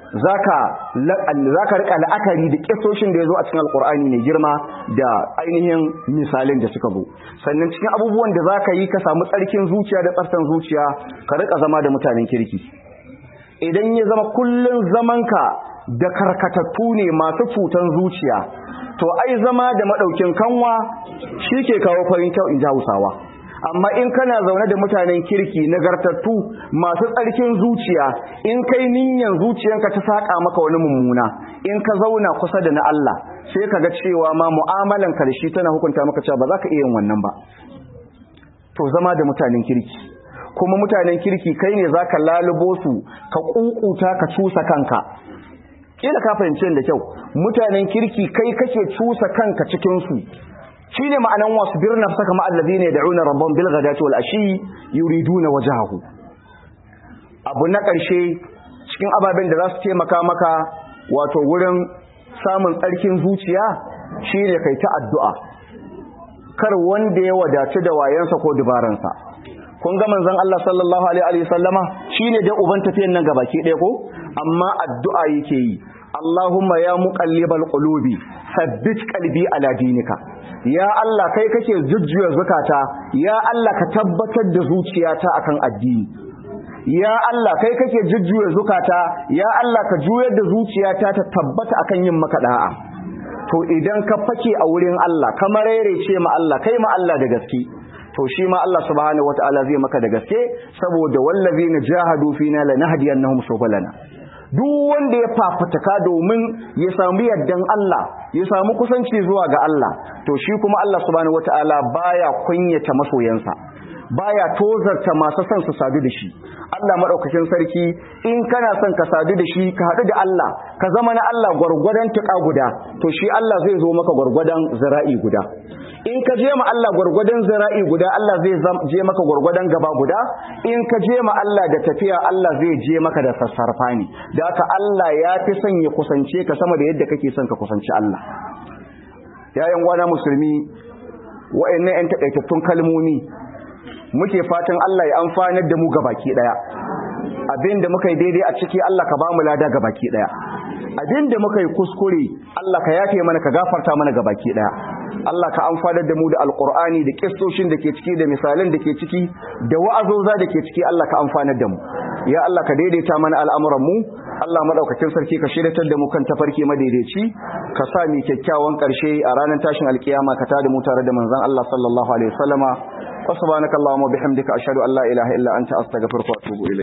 zaka zaka rika la'akari da kisoshin da yazo a cikin alqur'ani mai girma da ainihin misalin da suka zo sannan cikin abubuwan da zaka yi ka samu tsarkin zuciya da tsaftan zuciya ka rika zama da mutanen kirki idan ya zama kullun zamanka da karkatattu ne masu cutan zuciya to ai zama da madaukin kanwa shi ke kawo farin kyau in ji Hausawa amma in kana zaune da mutanen kirki nagartattu masu tsarkin zuciya in kai niyyar zuciyanka ta saka maka wani mummuna in ka zauna kusa da na Allah sai ka ga cewa ma mu'amalan ka da shi tana hukunta maka cewa ba za ka iya yin wannan ba to zama da mutanen kirki kuma mutanen kirki kai ne zaka lalubo su ka kukuta ka cusa kanka kila ka fahimci da kyau mutanen kirki kai kake cusa kanka cikin su shine ma'anan wasu birna saka ma allazina yad'una rabbahum bil ghadati wal ashi yuriduna wajhahu abu na karshe cikin ababen da za su taimaka maka wato wurin samun tsarkin zuciya shine kai ta addu'a kar wanda ya wadace da wayansa ko dubaransa kun ga manzon Allah sallallahu alaihi wa sallama shine da uban tafiyan nan gabaki ɗaya ko amma addu'a yake yi Allahumma ya muqallibal qulubi sabbit qalbi ala dinika ya Allah kai kake jujjuya zakata ya Allah ka tabbatar da zuciyata akan addini ya Allah kai kake jujjuya zakata ya Allah ka juyar da zuciyata ta tabbata akan yin maka da'a to idan ka fake a wurin Allah kamar ce ma Allah kai ma Allah da gaske to shi ma Allah subhanahu wataala zai maka da gaske saboda wallazina jahadu fina lanahdiyannahum subulana duk wanda ya fafataka domin ya samu yardan Allah ya samu kusanci zuwa ga Allah to shi kuma Allah subhanahu wataala baya kunyata masoyansa baya tozarta masu son su sadu da shi Allah madaukakin sarki in kana son ka sadu da shi ka haɗu da Allah ka zama na Allah gwargwadon tuƙa guda to shi Allah zai zo maka gwargwadon zira'i guda in ka je ma Allah gwargwadon zira'i guda Allah zai je maka gwargwadon gaba guda in ka je ma Allah da tafiya Allah zai je maka da sassarfa ne da haka Allah ya fi son ya kusance ka sama da yadda kake son ka kusanci Allah yayan gwana musulmi wa'annan yan takaitattun kalmomi muke fatan Allah ya amfanar da mu gabaki daya abinda muka yi daidai a ciki Allah ka bamu lada gabaki daya abinda muka yi kuskure Allah ka yafe mana ka gafarta mana gabaki daya Allah ka amfanar da mu da alqur'ani da kissoshin da ke ciki da misalan da ke ciki da wa'azoza da ke ciki Allah ka amfanar da mu ya Allah ka daidaita mana al'amuran mu Allah madaukakin sarki ka shiryatar da mu kan tafarki madaidaici ka sa mu kyakkyawan karshe a ranar tashin alkiyama ka tada mu tare da manzon Allah sallallahu alaihi wasallama wa subhanakallahumma bihamdika ashhadu an la ilaha illa anta astaghfiruka wa atubu ilayk